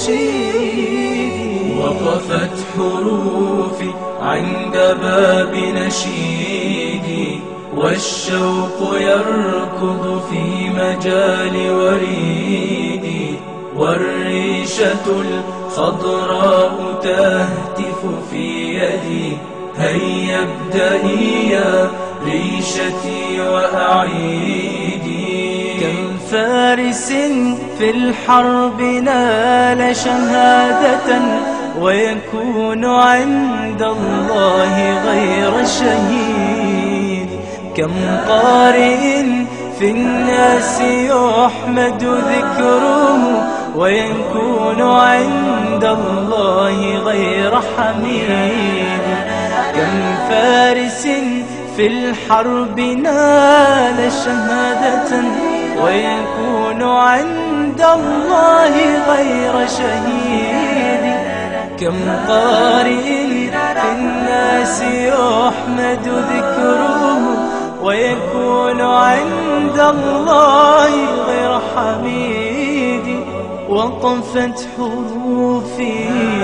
بنشيدي وقفت حروفي عند باب نشيدي والشوق يركض في مجال وريدي والريشة الخضراء تهتف في يدي هيا ابدئي يا ريشتي وأعيدي كم فارس في الحرب نال شهادة ويكون عند الله غير شهيد كم قارئ في الناس يحمد ذكره ويكون عند الله غير حميد كم فارس في الحرب نال شهادة ويكون عند الله غير شهيد كم قارئ في الناس يحمد ذكره ويكون عند الله غير حميد وقفت حروفي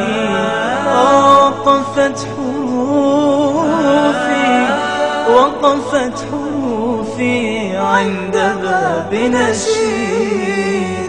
وقفت حروفي وقفت حروفي عند باب نشيدي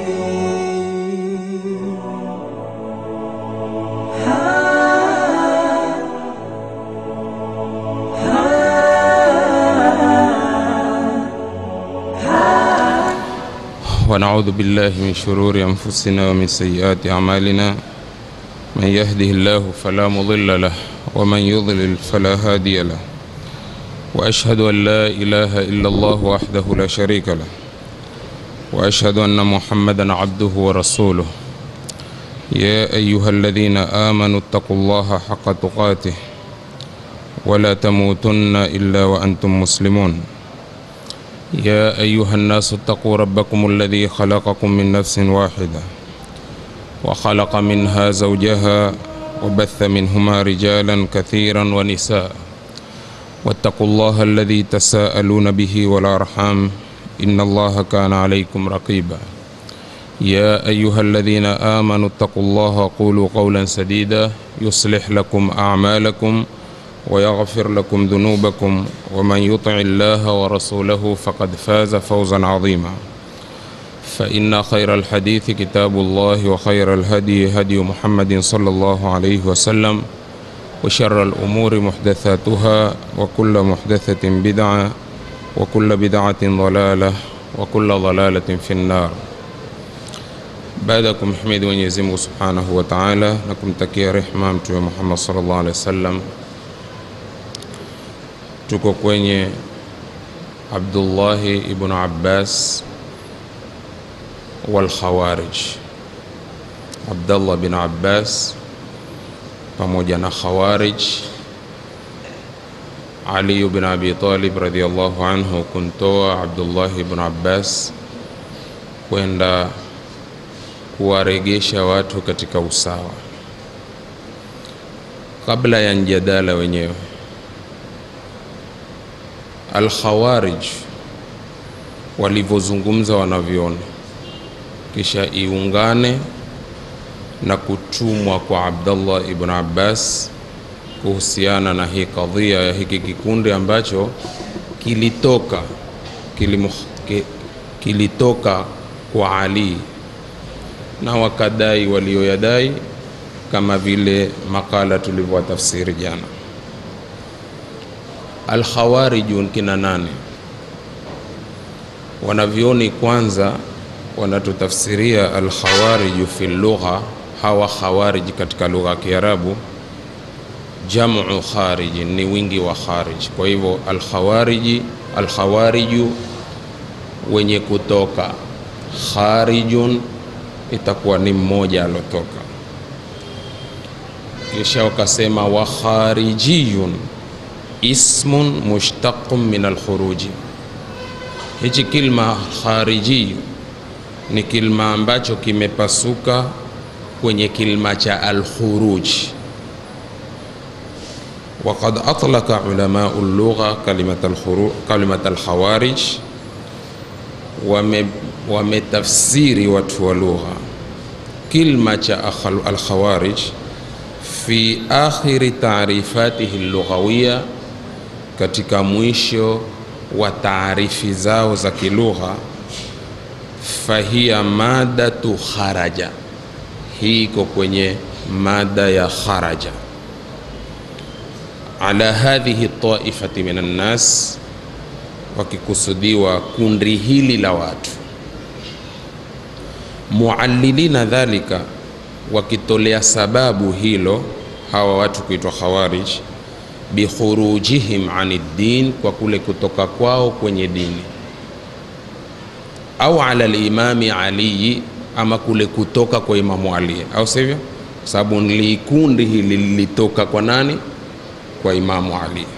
ونعوذ بالله من شرور أنفسنا ومن سيئات أعمالنا من يهده الله فلا مضل له ومن يضلل فلا هادي له وأشهد أن لا إله إلا الله وحده لا شريك له وأشهد أن محمدا عبده ورسوله يا أيها الذين آمنوا اتقوا الله حق تقاته ولا تموتن إلا وأنتم مسلمون يا أيها الناس اتقوا ربكم الذي خلقكم من نفس واحدة وخلق منها زوجها وبث منهما رجالا كثيرا ونساء واتقوا الله الذي تساءلون به والأرحام إن الله كان عليكم رقيبا يا أيها الذين آمنوا اتقوا الله قولوا قولا سديدا يصلح لكم أعمالكم ويغفر لكم ذنوبكم ومن يطع الله ورسوله فقد فاز فوزا عظيما فإن خير الحديث كتاب الله وخير الهدي هدي محمد صلى الله عليه وسلم وشر الأمور محدثاتها وكل محدثة بدعة وكل بدعة ضلالة وكل ضلالة في النار baada ya kumhimidi Mwenyezi Mungu Subhanahu wa Ta'ala na kumtakia rehma Mtume Muhammad sallallahu alaihi wasallam, tuko kwenye Abdullahi ibn Abbas wal Khawarij. Abdullah bin Abbas pamoja na Khawarij. Ali bin Abi Talib radhiyallahu anhu kumtoa Abdullah ibn Abbas kwenda kuwaregesha watu katika usawa. Kabla ya mjadala wenyewe, Al-Khawarij walivyozungumza wanavyoona, kisha iungane na kutumwa kwa Abdullah ibn Abbas kuhusiana na hii kadhia ya hiki kikundi ambacho kilitoka kilimu, ki, kilitoka kwa Ali na wakadai walioyadai kama vile makala tulivyowatafsiri jana. Alkhawarijun kina nane? Wanavyoni kwanza wanatutafsiria alkhawariju fi lugha, hawa khawarij katika lugha ya Kiarabu jamu khariji ni wingi wa kharij. Kwa hivyo alkhawariji, alkhawariju wenye kutoka, kharijun itakuwa ni mmoja alotoka. Kisha wakasema wa kharijiyun ismun mushtaqun min alkhuruji. Hichi kilma khariji ni kilma ambacho kimepasuka kwenye kilma cha alkhuruj. وقد أطلق علماء اللغة كلمة الخروج كلمة الخوارج wametafsiri watu wa lugha kilma cha akhal- alkhawarij fi akhiri taarifatihi lughawiya, katika mwisho wa taarifi zao za kilugha, fahiya madatu kharaja, hii iko kwenye mada ya kharaja ala hadhihi taifati min annas, wakikusudiwa kundi hili la watu muallilina dhalika, wakitolea sababu hilo hawa watu kuitwa khawarij, bikhurujihim ani ddin, kwa kule kutoka kwao kwenye dini, au ala limami aliyi, ama kule kutoka kwa Imamu Ali, au sivyo? Kwa sababu likundi hili lilitoka kwa nani? Kwa Imamu Ali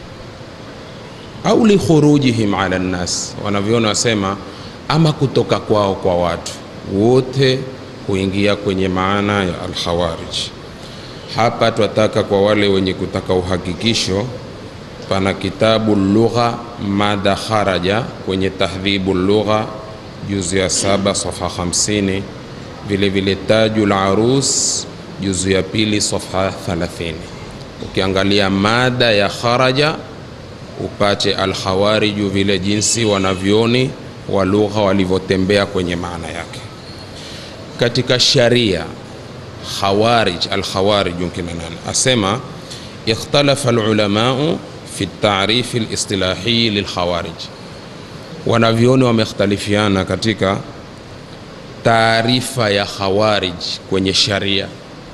au likhurujihim ala nnas, wanavyoona wasema, ama kutoka kwao kwa watu wote huingia kwenye maana ya alkhawarij. Hapa twataka kwa wale wenye kutaka uhakikisho, pana kitabu lugha mada kharaja kwenye tahdhibu lugha juzu ya saba safha 50, vile vile tajul arus juzu ya pili safha 30. Ukiangalia mada ya kharaja upate alkhawariju vile jinsi wanavyoni wa lugha walivyotembea kwenye maana yake katika sharia. Khawarij, alkhawarij kina nani? Asema ikhtalafa alulamau fi tarifi listilahi lilkhawarij, wanavyoni wamekhtalifiana katika taarifa ya khawarij kwenye sharia.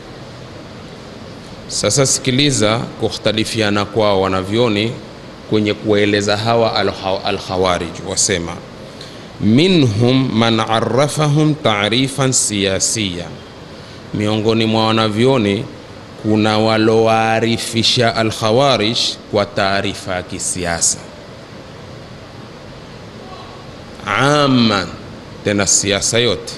Sasa sikiliza kukhtalifiana kwao wanavyoni kwenye kueleza hawa alkhawarij, wasema minhum man arrafahum taarifan siyasiya, miongoni mwa wanavyoni kuna walowaarifisha alkhawarij kwa taarifa ya kisiasa aman, tena siasa yote.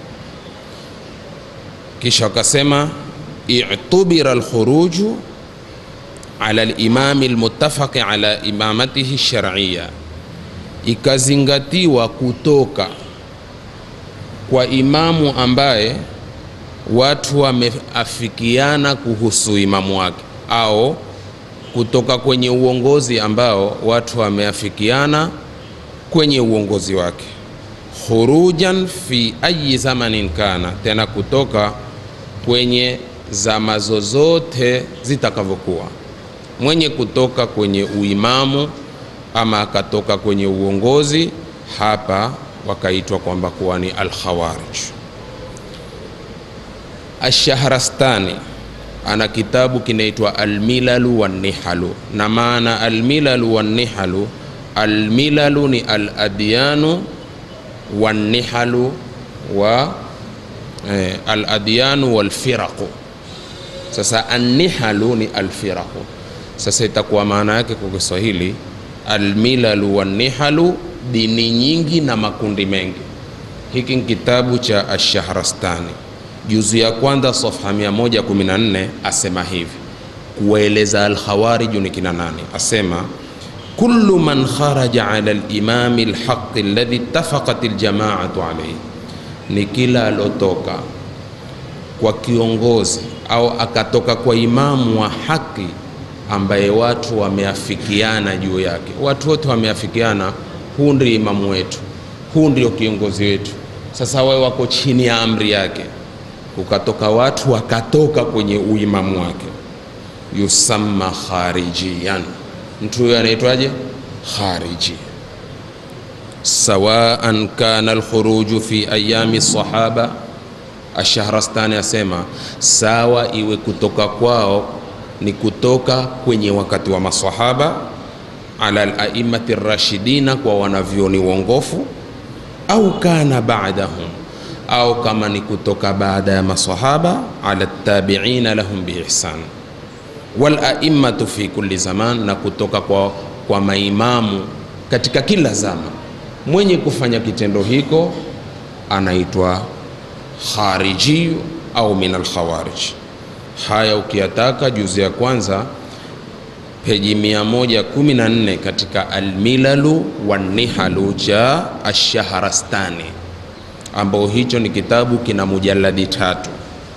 Kisha wakasema itubira alkhuruju ala limami lmutafaqi ala imamatihi shar'iyya ikazingatiwa kutoka kwa imamu ambaye watu wameafikiana kuhusu imamu wake, au kutoka kwenye uongozi ambao watu wameafikiana kwenye uongozi wake, khurujan fi ayi zamanin kana, tena kutoka kwenye zama zozote zitakavyokuwa, mwenye kutoka kwenye uimamu ama akatoka kwenye uongozi, hapa wakaitwa kwamba kuwa ni alkhawarij. Ashahrastani ana kitabu kinaitwa Almilalu wannihalu, na maana almilalu wannihalu, almilalu ni aladyanu wannihalu wa eh, aladyanu walfiraqu. Sasa annihalu ni alfiraqu. Sasa itakuwa maana yake kwa Kiswahili almilalu wannihalu, dini nyingi na makundi mengi. Hiki ni kitabu cha Ashahrastani, juzu ya kwanza safha 114, asema hivi kuwaeleza alkhawariju ni kina nani. Asema kullu man kharaja ala limami lhaqi alladhi ittafaqat aljamaatu alayhi, ni kila alotoka kwa kiongozi au akatoka kwa imamu wa haki ambaye watu wameafikiana juu yake. Watu wote wameafikiana, huu ndio imamu wetu, huu ndio kiongozi wetu. Sasa wawe wako chini ya amri yake, kukatoka watu wakatoka kwenye uimamu wake, yusamma kharijiyan, mtu huyo anaitwaje? Khariji. Sawaan kana alkhuruju fi ayami sahaba. Ashahrastani asema sawa, iwe kutoka kwao ni kutoka kwenye wakati wa masahaba, ala alaimati rashidina, kwa wanavyoni uongofu, au kana baadahum, au kama ni kutoka baada ya masahaba, ala tabiina lahum biihsan, wal aimmatu fi kulli zaman, na kutoka kwa, kwa maimamu katika kila zama. Mwenye kufanya kitendo hiko anaitwa khariji au min alkhawarij. Haya ukiyataka juzi ya kwanza peji 114 katika Almilalu wannihalu cha Ashahrastani, ambao hicho ni kitabu kina mujaladi tatu.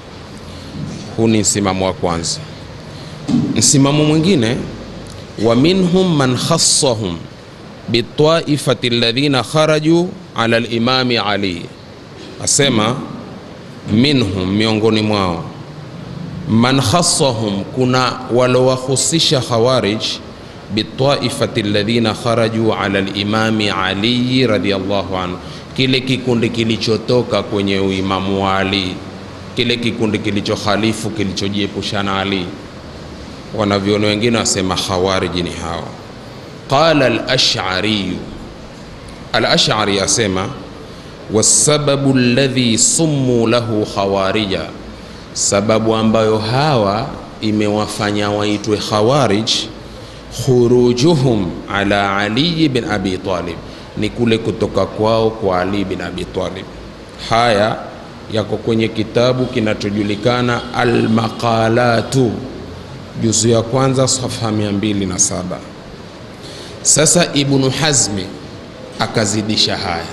Huu ni msimamo wa kwanza. Msimamo mwingine, wa minhum man khassahum bitaifati alladhina kharaju ala limami Ali, asema minhum, miongoni mwao man khassahum, kuna walowahusisha Khawarij bitaifati alladhina kharaju ala limami Ali radhiyallahu anhu, kile kikundi kilichotoka kwenye uimamu wa Ali, kile kikundi kilichokhalifu kilichojiepusha na Ali. Wanavyoni wengine wasema Khawarij ni hao. Qala al-Ash'ari, al-Ash'ari asema wasababu alladhi summu lahu khawarija, sababu ambayo hawa imewafanya waitwe khawarij, khurujuhum ala Ali bin Abi Talib, ni kule kutoka kwao kwa Ali bin Abi Talib. Haya yako kwenye kitabu kinachojulikana Almaqalatu, juzu ya kwanza safha 207. Sasa Ibnu Hazmi akazidisha haya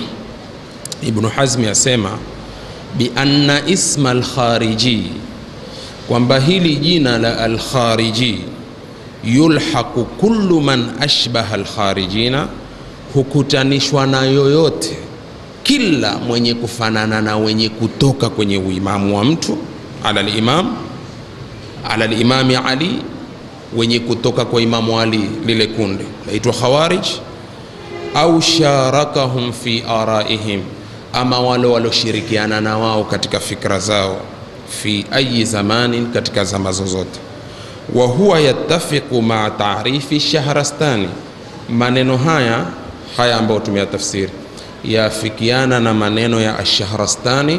Ibnu Hazmi asema bianna isma alkhariji, kwamba hili jina la alkhariji yulhaqu kullu man ashbaha alkharijina, hukutanishwa na yoyote, kila mwenye kufanana na wenye kutoka kwenye uimamu wa mtu ala limam ala limami Ali, wenye kutoka kwa Imamu Ali, lile kundi laitwa Khawarij, au sharakahum fi araihim ama wale walioshirikiana na wao katika fikra zao, fi ayi zamanin, katika zama zozote. Wa huwa yattafiqu maa taarifi Shahrastani, maneno haya haya ambayo tumeyatafsiri yafikiana na maneno ya Ashahrastani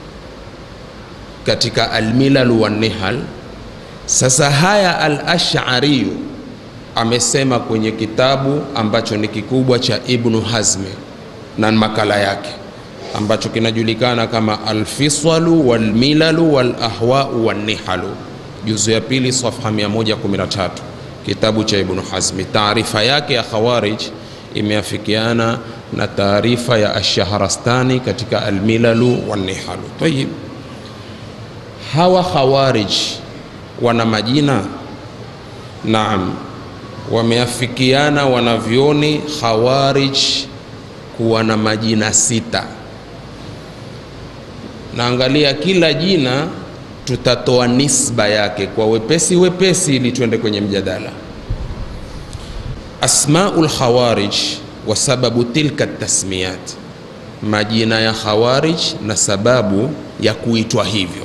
katika Almilal wannihal. Sasa haya Al-Ash'ariyu amesema kwenye kitabu ambacho ni kikubwa cha Ibnu Hazmi na makala yake ambacho kinajulikana kama Alfiswalu walmilalu walahwau wannihalu, juzu ya pili safha 113, kitabu cha Ibnu Hazmi. Taarifa yake ya Khawarij imeafikiana na taarifa ya Ashahrastani katika Almilalu wannihalu. Tayib, hawa Khawarij wana majina? Naam, wameafikiana wanavyoni Khawarij kuwa na majina sita. Naangalia kila jina tutatoa nisba yake kwa wepesi wepesi, ili tuende kwenye mjadala. Asmaul Khawarij wa sababu tilka tasmiyat, majina ya Khawarij na sababu ya kuitwa hivyo.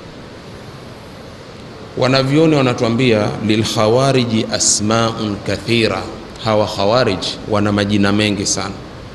Wanavyoni wanatuambia lilkhawariji asmaun kathira, hawa Khawarij wana majina mengi sana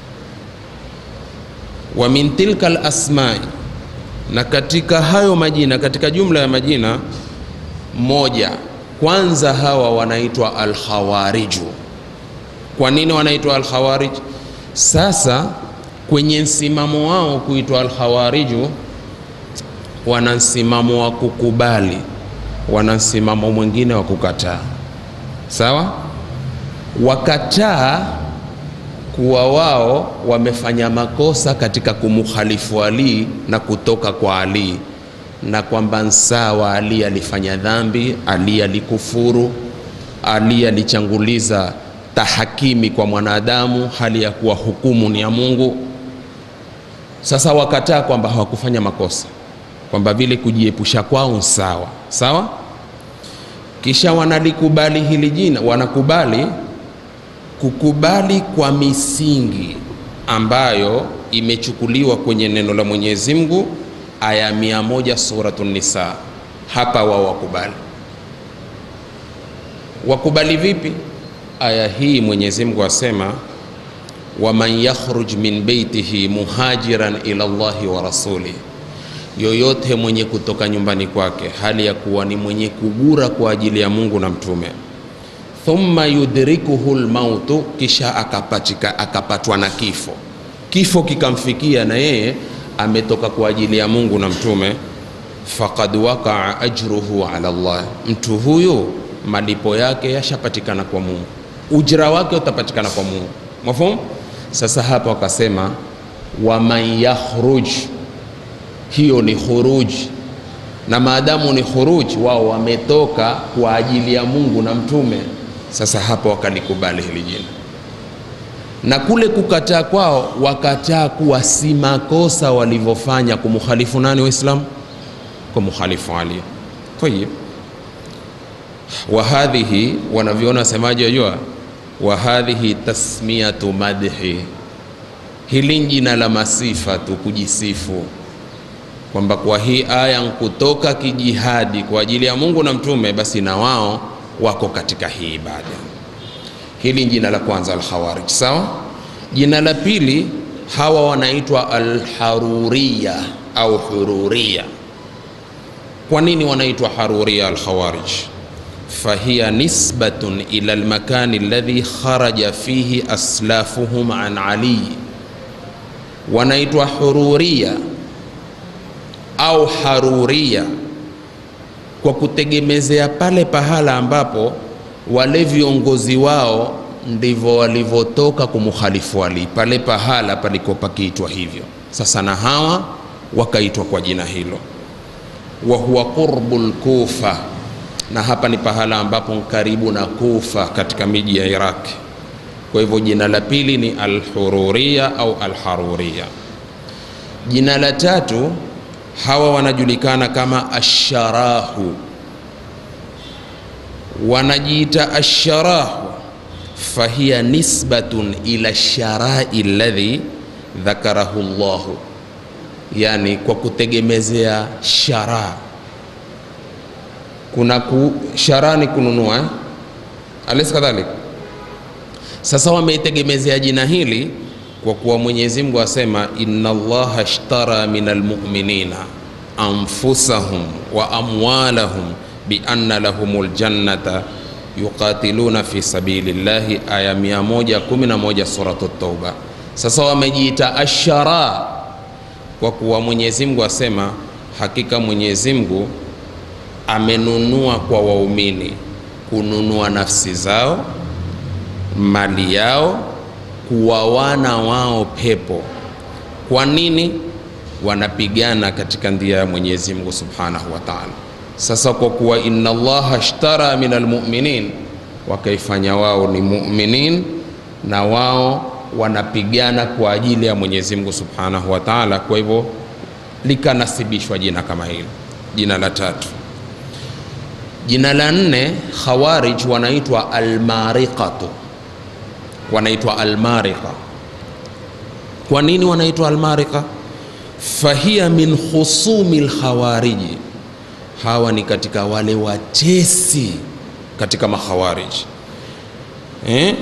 wa min tilka alasmai, na katika hayo majina, katika jumla ya majina moja, kwanza hawa wanaitwa alkhawariju. Kwa nini wanaitwa alkhawarij? Sasa kwenye msimamo wao kuitwa alkhawariju, wana msimamo wa kukubali, wana msimamo mwingine wa kukataa. Sawa, wakataa kuwa wao wamefanya makosa katika kumukhalifu Ali na kutoka kwa Ali, na kwamba nsawa Ali alifanya dhambi, Ali alikufuru, Ali alichanguliza tahakimi kwa mwanadamu, hali ya kuwa hukumu ni ya Mungu. Sasa wakataa kwamba hawakufanya makosa, kwamba vile kujiepusha kwao sawa sawa. Kisha wanalikubali hili jina, wanakubali kukubali kwa misingi ambayo imechukuliwa kwenye neno la Mwenyezi Mungu aya mia moja Suratun Nisa. Hapa wao wakubali. Wakubali vipi? Aya hii Mwenyezi Mungu asema, waman yakhruj min beitihi muhajiran ila Allahi wa rasuli, yoyote mwenye kutoka nyumbani kwake hali ya kuwa ni mwenye kugura kwa ajili ya Mungu na mtume thumma yudrikuhu lmautu, kisha akapatika, akapatwa na kifo, kifo kikamfikia na yeye ametoka kwa ajili ya Mungu na mtume, faqad waqaa ajruhu ala Allah, mtu huyu malipo yake yashapatikana kwa Mungu, ujira wake utapatikana kwa Mungu. Mafhumu? Sasa hapa wakasema waman yakhruj hiyo ni khuruj na maadamu ni khuruj wao wametoka kwa ajili ya mungu na mtume sasa hapo wakalikubali hili jina na kule kukataa kwao wakataa kuwa si makosa walivyofanya kumukhalifu nani waislamu kumukhalifu ali tayib wa hadhihi wanavyoona wasemaji wajua wa hadhihi tasmiyatu madhi hili ni jina la masifa tu kujisifu kwamba kwa hii aya nkutoka kijihadi kwa ajili ya mungu na mtume basi na wao wako katika hii ibada hili ni jina la kwanza alkhawarij sawa jina la pili hawa wanaitwa alharuriya au hururia kwa nini wanaitwa haruria alkhawarij fahiya nisbatun ila almakani alladhi kharaja fihi aslafuhum an ali wanaitwa hururia au haruria kwa kutegemezea pale pahala ambapo wale viongozi wao ndivyo walivyotoka kumukhalifu Ali, pale pahala palikuwa pakiitwa hivyo. Sasa na hawa wakaitwa kwa jina hilo, wa huwa qurbu lkufa, na hapa ni pahala ambapo karibu na Kufa katika miji ya Iraq. Kwa hivyo jina la pili ni alhururia au alharuria. Jina la tatu hawa wanajulikana kama asharahu, wanajiita asharahu fahiya nisbatun ila sharai ladhi dhakarahu llahu, yani kwa kutegemezea shara. Kuna ku, shara ni kununua eh? alaysa kadhalik. Sasa wameitegemezea jina hili kwa kuwa Mwenyezi Mungu asema inna Allaha ashtara min almu'minina anfusahum wa amwalahum bi anna lahumul jannata yuqatiluna fi sabilillahi, aya 111 suratu Tauba. Sasa wamejiita ashara kwa kuwa Mwenyezi Mungu asema hakika Mwenyezi Mungu amenunua kwa waumini kununua nafsi zao, mali yao, kuwawana wao pepo. Kwa nini? Wanapigana katika ndia ya Mwenyezi Mungu Subhanahu wa Ta'ala. Sasa kwa kuwa inna Allaha ashtara min almu'minin, wakaifanya wao ni mu'minin na wao wanapigana kwa ajili ya Mwenyezi Mungu Subhanahu wa Ta'ala. Kwa hivyo likanasibishwa jina kama hilo, jina la tatu. Jina la nne, Khawarij wanaitwa almariqatu, wanaitwa almariqa. Kwa nini wanaitwa almariqa? Fahiya min khusumi lkhawariji, hawa ni katika wale watesi katika makhawariji eh?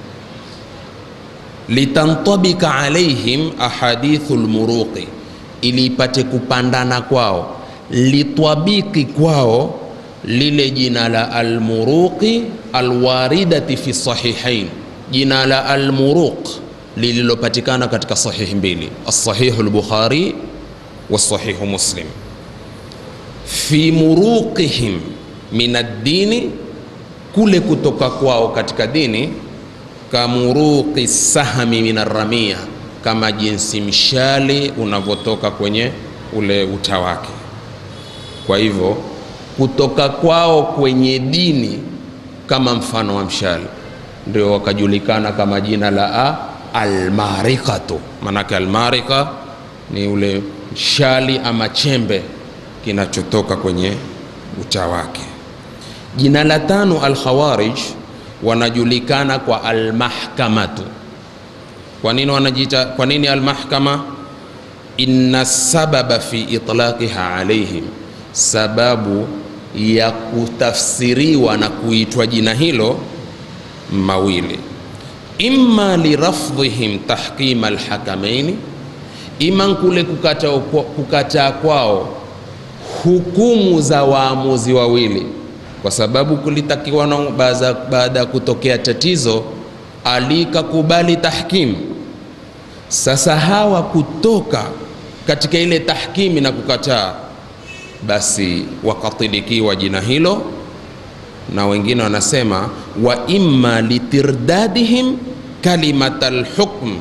litantabika alaihim ahadithu lmuruqi, ili ipate kupandana kwao, litwabiki kwao lile jina la almuruqi alwaridati fi sahihain, jina la almuruq lililopatikana katika sahihi mbili, alsahihu lbukhari wasahihu muslim. Fi muruqihim min addini, kule kutoka kwao katika dini kamuruqi sahami min arramia, kama jinsi mshali unavyotoka kwenye ule uta wake. Kwa hivyo kutoka kwao kwenye dini kama mfano wa mshale, ndio wakajulikana kama jina la a almarikatu. Maanake almarika ni ule mshali ama chembe kinachotoka kwenye uta wake. Jina la tano alkhawarij wanajulikana kwa almahkamatu. Kwa nini wanajiita, kwa nini almahkama? Inna sababa fi itlaqiha alaihim, sababu ya kutafsiriwa na kuitwa jina hilo mawili, imma lirafdhihim tahkima alhakamaini, ima kule kukataa kukata kwao hukumu za waamuzi wawili kwa sababu kulitakiwa baada ya kutokea tatizo alikakubali tahkim. Sasa hawa kutoka katika ile tahkimi na kukataa, basi wakatilikiwa jina hilo, na wengine wanasema wa imma litirdadihim kalimat alhukm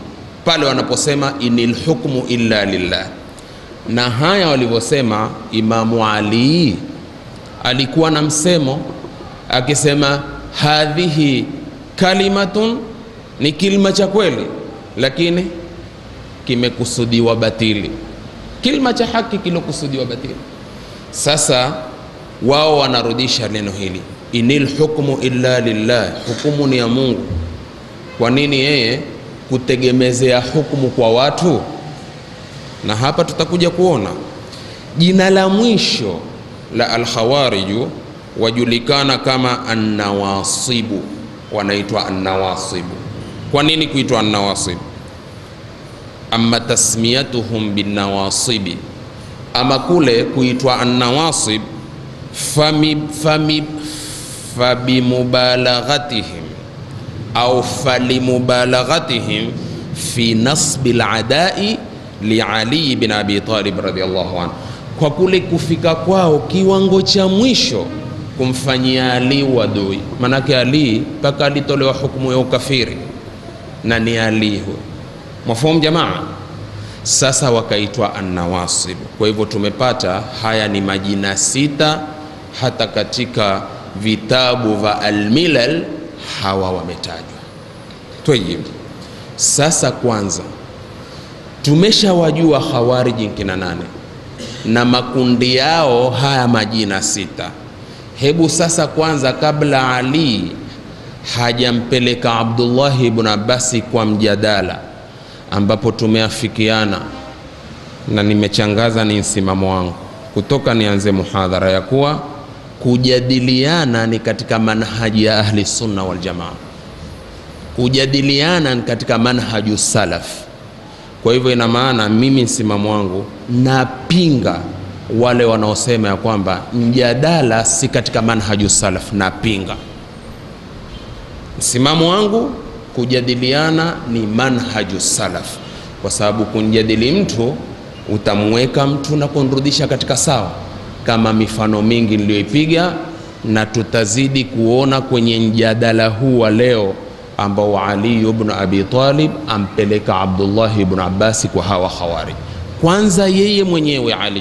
pale wanaposema inil hukmu illa lillah na haya walivyosema imamu ali alikuwa na msemo akisema hadhihi kalimatun ni kilima cha kweli lakini kimekusudiwa batili kilima cha haki kilokusudiwa batili sasa wao wanarudisha neno hili inil hukmu illa lillah hukumu ni ya mungu kwa nini yeye kutegemezea hukumu kwa watu na hapa tutakuja kuona jina la mwisho la alkhawariju wajulikana kama annawasibu wanaitwa annawasibu kwa nini kuitwa annawasibu ama tasmiyatuhum binnawasibi ama kule kuitwa annawasib fami, fami, fabimubalaghatihim au falimubalaghatihim fi nasbi ladai liali bin abi talib radiallahu anhu kwa kule kufika kwao kiwango cha mwisho kumfanyia ali wadui manake ali mpaka alitolewa hukumu ya ukafiri na ni ali huyo mwafahamu jamaa sasa wakaitwa annawasib kwa hivyo tumepata haya ni majina sita hata katika vitabu vya almilal hawa wametajwa tayib sasa kwanza tumeshawajua khawariji nkina nane na makundi yao haya majina sita hebu sasa kwanza kabla ali hajampeleka abdullahi ibn abasi kwa mjadala ambapo tumeafikiana na nimechangaza ni msimamo wangu kutoka nianze muhadhara ya kuwa kujadiliana ni katika manhaji ya ahli sunna wal jamaa kujadiliana ni katika manhaju salaf kwa hivyo ina maana mimi msimamo wangu napinga wale wanaosema ya kwamba mjadala si katika manhaju salaf napinga msimamo wangu kujadiliana ni manhaju salaf kwa sababu kumjadili mtu utamweka mtu na kumrudisha katika sawa kama mifano mingi niliyoipiga na tutazidi kuona kwenye mjadala huu wa leo ambao ali ibn abi talib ampeleka abdullahi ibn abbasi kwa hawa khawari kwanza yeye mwenyewe ali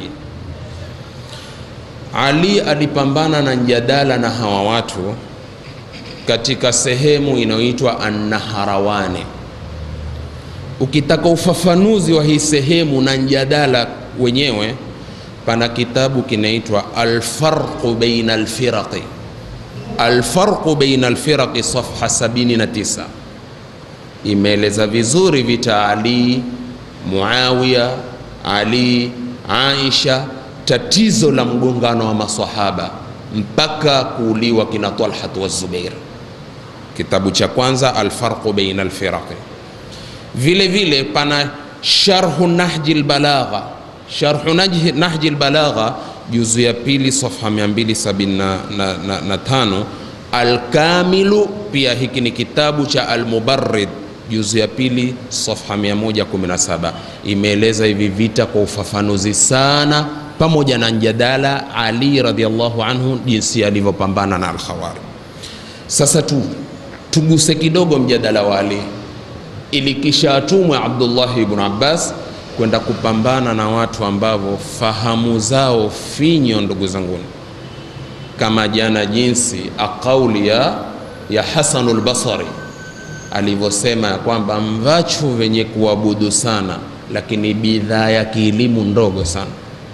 ali alipambana na mjadala na hawa watu katika sehemu inayoitwa annaharawani ukitaka ufafanuzi wa hii sehemu na mjadala wenyewe pana kitabu kinaitwa alfarqu baina alfiraqi alfarqu baina alfiraqi safha 79 imeeleza vizuri vita ali muawiya ali aisha tatizo la mgongano wa masahaba mpaka kuuliwa kina talhat wa zubair kitabu cha kwanza alfarqu baina alfiraqi vile vile pana sharhu nahji lbalagha sharhu nahji, nahji lbalagha juzu ya pili safha 275 alkamilu pia hiki ni kitabu cha almubarrid juzu ya pili safha 117 imeeleza hivi vita kwa ufafanuzi sana pamoja na mjadala ali radiallahu anhu jinsi alivyopambana na alkhawari sasa tu tuguse kidogo mjadala wa ali ili kisha atumwe abdullahi ibn abbas kwenda kupambana na watu ambavyo fahamu zao finyo ndugu zanguni kama jana jinsi akauli ya, ya hasanu lbasari alivyosema ya kwamba mvachu venye kuabudu sana lakini bidhaa ya kielimu ndogo sana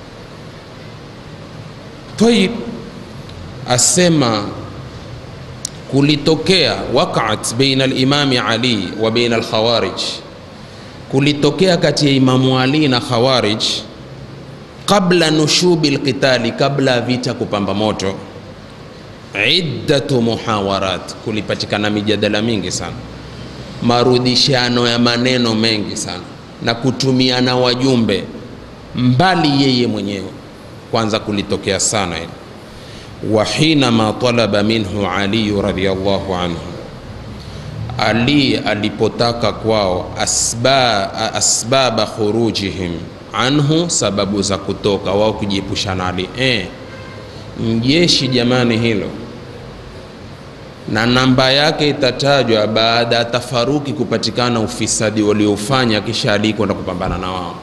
tayib asema kulitokea waqat baina alimami ali wa baina alkhawarij kulitokea kati ya imamu ali na khawarij qabla nushubi lqitali kabla vita kupamba moto iddatu muhawarat kulipatikana mijadala mingi sana marudishano ya maneno mengi sana na kutumiana wajumbe mbali yeye mwenyewe kwanza kulitokea sana hili wahinama talaba minhu aliyu radiallahu anhu ali alipotaka kwao asba, asbaba khurujihim anhu sababu za kutoka wao kujiepusha na ali e, mjeshi jamani hilo na namba yake itatajwa baada ya tafaruki kupatikana ufisadi waliofanya kisha alikwenda kupambana na wao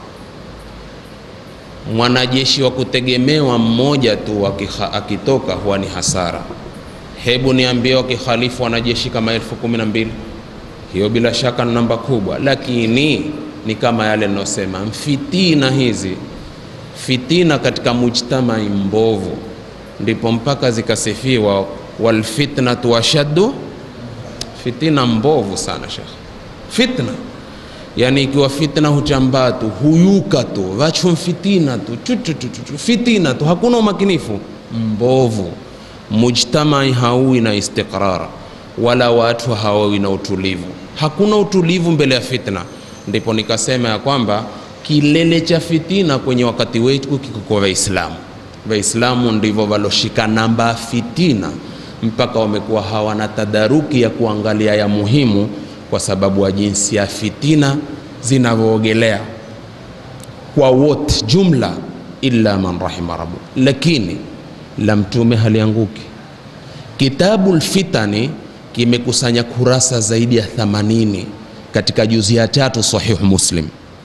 mwanajeshi wa kutegemewa mmoja tu akiha, akitoka huwa ni hasara hebu niambie wakihalifu wanajeshi kama elfu kumi na mbili hiyo bila shaka ni namba kubwa lakini ni kama yale ninayosema mfitina hizi fitina katika mujtamai mbovu ndipo mpaka zikasifiwa walfitnatu ashaddu fitina mbovu sana shekh fitna yani ikiwa fitna huchambaa tu huyuka tu vacho fitina tu chuchuchuchu fitina tu hakuna umakinifu mbovu mujtamai hauwi na istiqrar wala watu hawawi na utulivu hakuna utulivu mbele ya fitna ndipo nikasema ya kwamba kilele cha fitina kwenye wakati wetu kiko kwa waislamu waislamu ndivyo waloshika namba ya fitina mpaka wamekuwa hawana tadaruki ya kuangalia ya muhimu kwa sababu ya jinsi ya fitina zinavyoogelea kwa wote jumla illa man rahima rabu lakini la mtume halianguki kitabu lfitani kimekusanya kurasa zaidi ya 80 katika juzi ya tatu sahihu muslim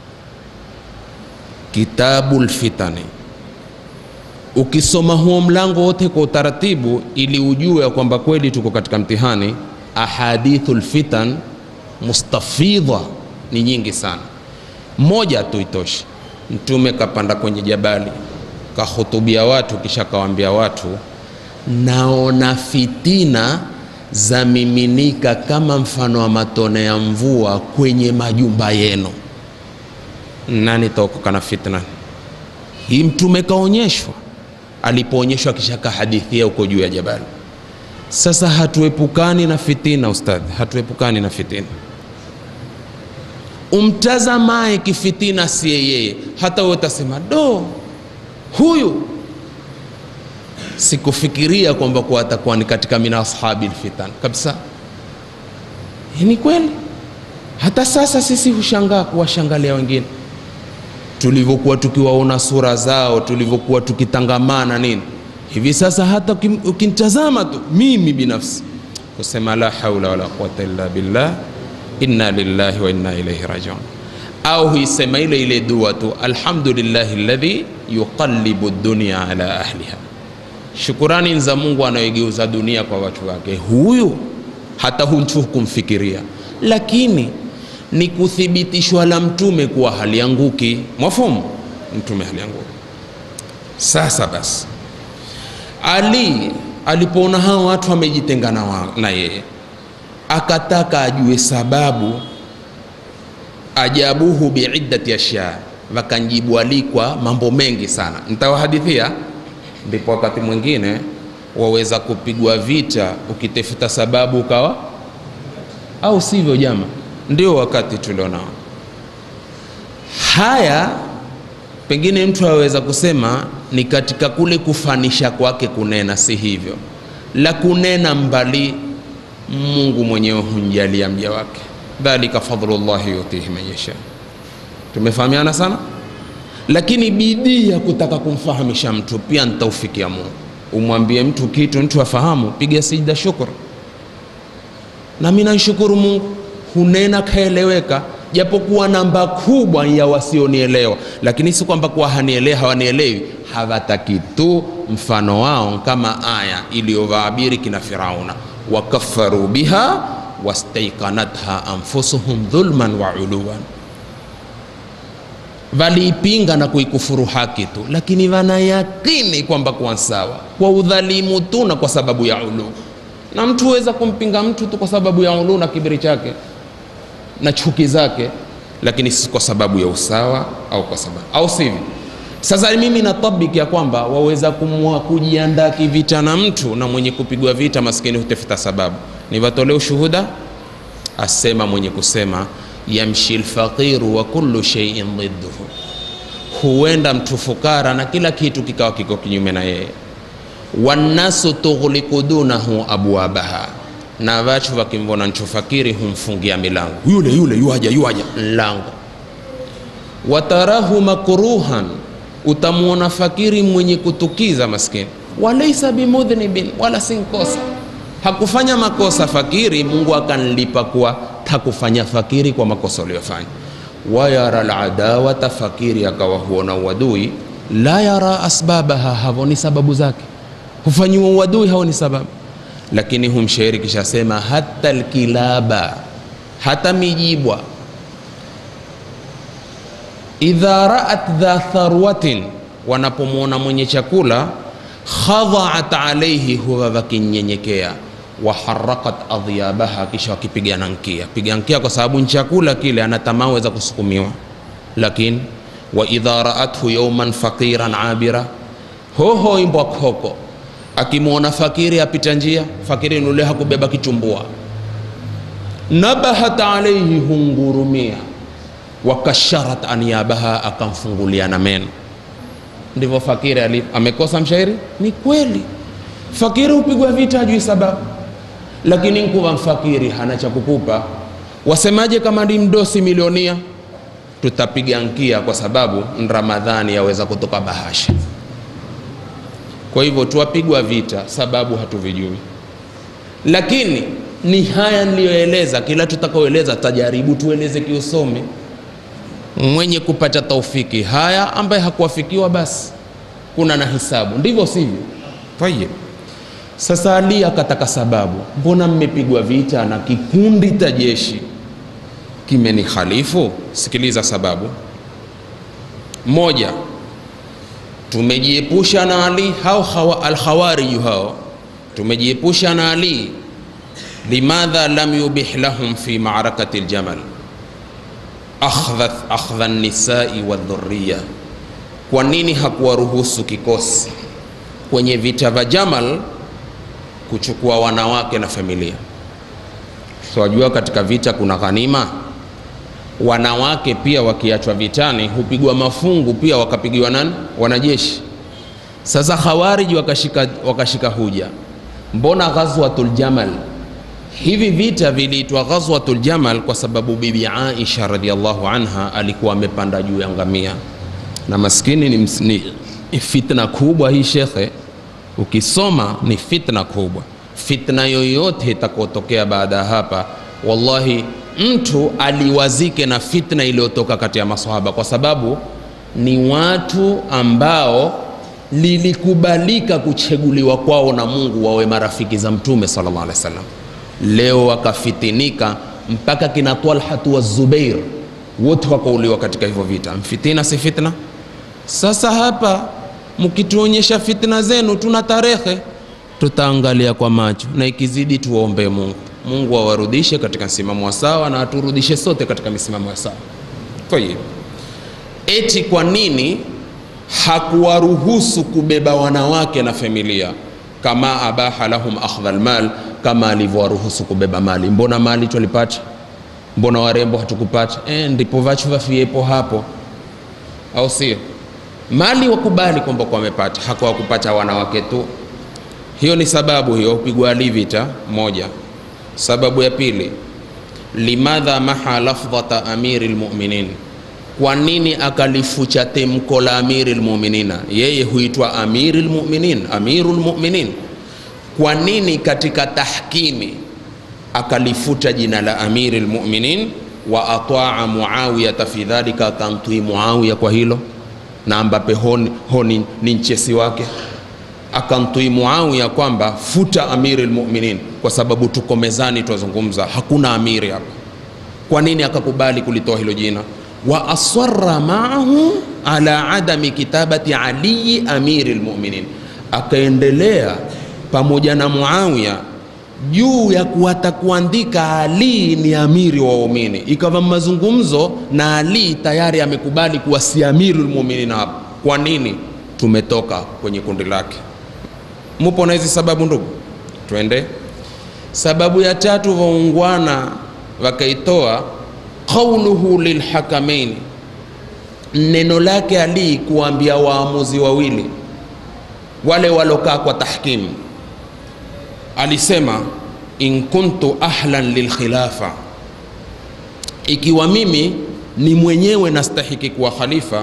kitabu lfitani ukisoma huo mlango wote kwa utaratibu ili ujue ya kwamba kweli tuko katika mtihani ahadithu lfitan mustafidha ni nyingi sana moja tu itoshi mtume kapanda kwenye jabali kahutubia watu kisha kawaambia watu naona fitina za miminika kama mfano wa matone ya mvua kwenye majumba yenu nani taokoka na fitna hii mtume kaonyeshwa alipoonyeshwa kisha kahadithia huko juu ya jabali sasa hatuepukani na fitina ustadhi hatuepukani na fitina umtazamaye kifitina siye yeye hata wewe utasema do huyu sikufikiria kwamba kuwa atakuwa ni katika min ashabi lfitan kabisa Hii ni kweli hata sasa sisi hushangaa kuwashangalia wengine tulivyokuwa tukiwaona sura zao tulivyokuwa tukitangamana nini hivi sasa hata ukim- ukinitazama tu mimi binafsi kusema la haula wala quwata illa billah inna lillahi wa inna ilaihi rajiun au huisema ile ile dua tu alhamdulillahi alladhi yuqallibu dunya ala ahliha shukurani za mungu anayoigeuza dunia kwa watu wake huyu hata hunchu kumfikiria lakini ni kuthibitishwa la mtume kuwa halianguki mwafumu mtume halianguki sasa basi ali alipoona hao watu wamejitenga na, wa- na yeye akataka ajue sababu ajabuhu biiddati ashya wakanjibu alikwa mambo mengi sana nitawahadithia ndipo wakati mwingine waweza kupigwa vita ukitafuta sababu ukawa au sivyo jama ndio wakati tulionao haya pengine mtu aweza kusema ni katika kule kufanisha kwake kunena si hivyo la kunena mbali mungu mwenyewe humjalia mja wake dhalika fadlullahi yutihi man yasha tumefahamiana sana lakini bidii ya kutaka kumfahamisha mtu pia nitaufikia mungu umwambie mtu kitu mtu afahamu piga sijda shukr nami namshukuru mungu hunena kaeleweka japokuwa namba kubwa ya wasionielewa lakini si kwamba kuwa hanielewi hawanielewi hawataki tu mfano wao kama aya iliyowaabiri kina firauna wakafaru biha wastaikanatha anfusuhum dhulman wa uluwan waliipinga na kuikufuru haki tu lakini wanayakini kwamba kuwa sawa kwa udhalimu tu na kwa sababu ya ulu na mtu huweza kumpinga mtu tu kwa sababu ya ulu na kibiri chake na chuki zake lakini si kwa sababu ya usawa au kwa sababu au sivyo sasa mimi natabiki ya kwamba waweza kumwa kujiandaa kivita na mtu na mwenye kupigwa vita maskini hutafuta sababu niwatolee ushuhuda asema mwenye kusema yamshi lfaqiru wa kullu sheiin dhidduhu huenda mtu fukara na kila kitu kikawa kiko kinyume na yeye wannasu tughliku dunahu abwabaha na watu wakimvona mtu fakiri humfungia milango yule yule yuaja yuaja mlango watarahu makruhan utamwona fakiri mwenye kutukiza maskini walaisa bimudhnibin wala si nkosa hakufanya makosa fakiri mungu akanlipa kuwa takufanya fakiri kwa makosa uliyofanya wayara ladawata fakiri akawa huona uadui la yara asbabaha havoni sababu zake hufanyiwa uadui haoni sababu lakini humshairi kishasema hata lkilaba hata mijibwa idha raat dha tharwatin wanapomwona mwenye chakula khadhaat alaihi huwa wakinyenyekea waharakat adhyabaha kisha wakipigana nkia piga nkia kwa sababu ni chakula kile anatamaa weza kusukumiwa lakini wa idha raathu yauman faqiran abira hoho imbwa koko akimwona fakiri apita njia fakiri nule hakubeba kitumbua nabahat alaihi hungurumia wakasharat anyabaha akamfungulia na meno ndivyo fakiri ali amekosa mshairi ni kweli fakiri hupigwa vita ajui sababu lakini nkuwa mfakiri hana cha kukupa wasemaje kama ni mdosi milionia tutapiga nkia kwa sababu ramadhani yaweza kutoka bahasha kwa hivyo tuwapigwa vita sababu hatuvijui lakini ni haya niliyoeleza kila tutakaoeleza tajaribu tueleze kiusome mwenye kupata taufiki haya ambaye hakuwafikiwa basi kuna na hisabu ndivyo sivyo tayib sasa ali akataka sababu mbona mmepigwa vita na kikundi cha jeshi kimenihalifu sikiliza sababu moja tumejiepusha na ali hao hawa, alkhawariju hao tumejiepusha na ali limadha lam yubih lahum fi maarakati ljamal akhdha akhdha nisai wadhuriya kwa nini hakuwaruhusu kikosi kwenye vita vya jamal kuchukua wanawake na familia so wajua katika vita kuna ghanima wanawake pia wakiachwa vitani hupigwa mafungu pia wakapigiwa nani wanajeshi sasa khawariji wakashika, wakashika huja mbona ghazwatul jamal hivi vita viliitwa ghazwatul jamal kwa sababu bibi aisha radiallahu anha alikuwa amepanda juu ya ngamia na maskini ni, ms- ni ni fitna kubwa hii shekhe ukisoma ni fitna kubwa fitna yoyote itakotokea baada ya hapa wallahi mtu aliwazike na fitna iliyotoka kati ya masahaba kwa sababu ni watu ambao lilikubalika kucheguliwa kwao na mungu wawe marafiki za mtume sallallahu alaihi wasallam leo wakafitinika mpaka kina talhatu wa zubair wote wakauliwa katika hivyo vita mfitina si fitna sasa hapa mkituonyesha fitna zenu tuna tarehe tutaangalia kwa macho na ikizidi tuwaombee mungu mungu awarudishe katika msimamo wa sawa na aturudishe sote katika misimamo ya sawa kwa hiyo eti kwa nini hakuwaruhusu kubeba wanawake na familia kama abaha lahum akhdha lmal kama alivyowaruhusu kubeba mali mbona mali twalipata mbona warembo hatukupata e, ndipo vachu vafiepo hapo au sio mali wakubali kwamba kwa wamepata hakuwakupata wanawake tu hiyo ni sababu hiyo pigwa ali vita moja sababu ya pili limadha maha lafdhata amiri lmuminin kwa nini akalifucha temko la amiri lmuminina yeye huitwa amiri lmuminin amiru lmuminin kwa nini katika tahkimi akalifuta jina la amiri lmuminin wa ataa muawiyata fi dhalika akamtwii muawiya kwa hilo na ambape honi, honi ni nchesi wake akamtwii muawiya kwamba futa amiri lmuminin kwa sababu tuko mezani twazungumza hakuna amiri hapa kwa nini akakubali kulitoa hilo jina wa asara maahu ala adami kitabati aliyi amiri lmuminin akaendelea pamoja na muawiya juu ya kuwata kuandika ali ni amiri wa waumini ikawa mazungumzo na ali tayari amekubali kuwa si amiru lmuminin hapa kwa nini tumetoka kwenye kundi lake mupo na hizi sababu ndugu twende sababu ya tatu waungwana wakaitoa qauluhu lilhakamaini neno lake ali kuambia waamuzi wawili wale walokaa kwa tahkimu alisema in kuntu ahlan lilkhilafa ikiwa mimi ni mwenyewe nastahiki kuwa khalifa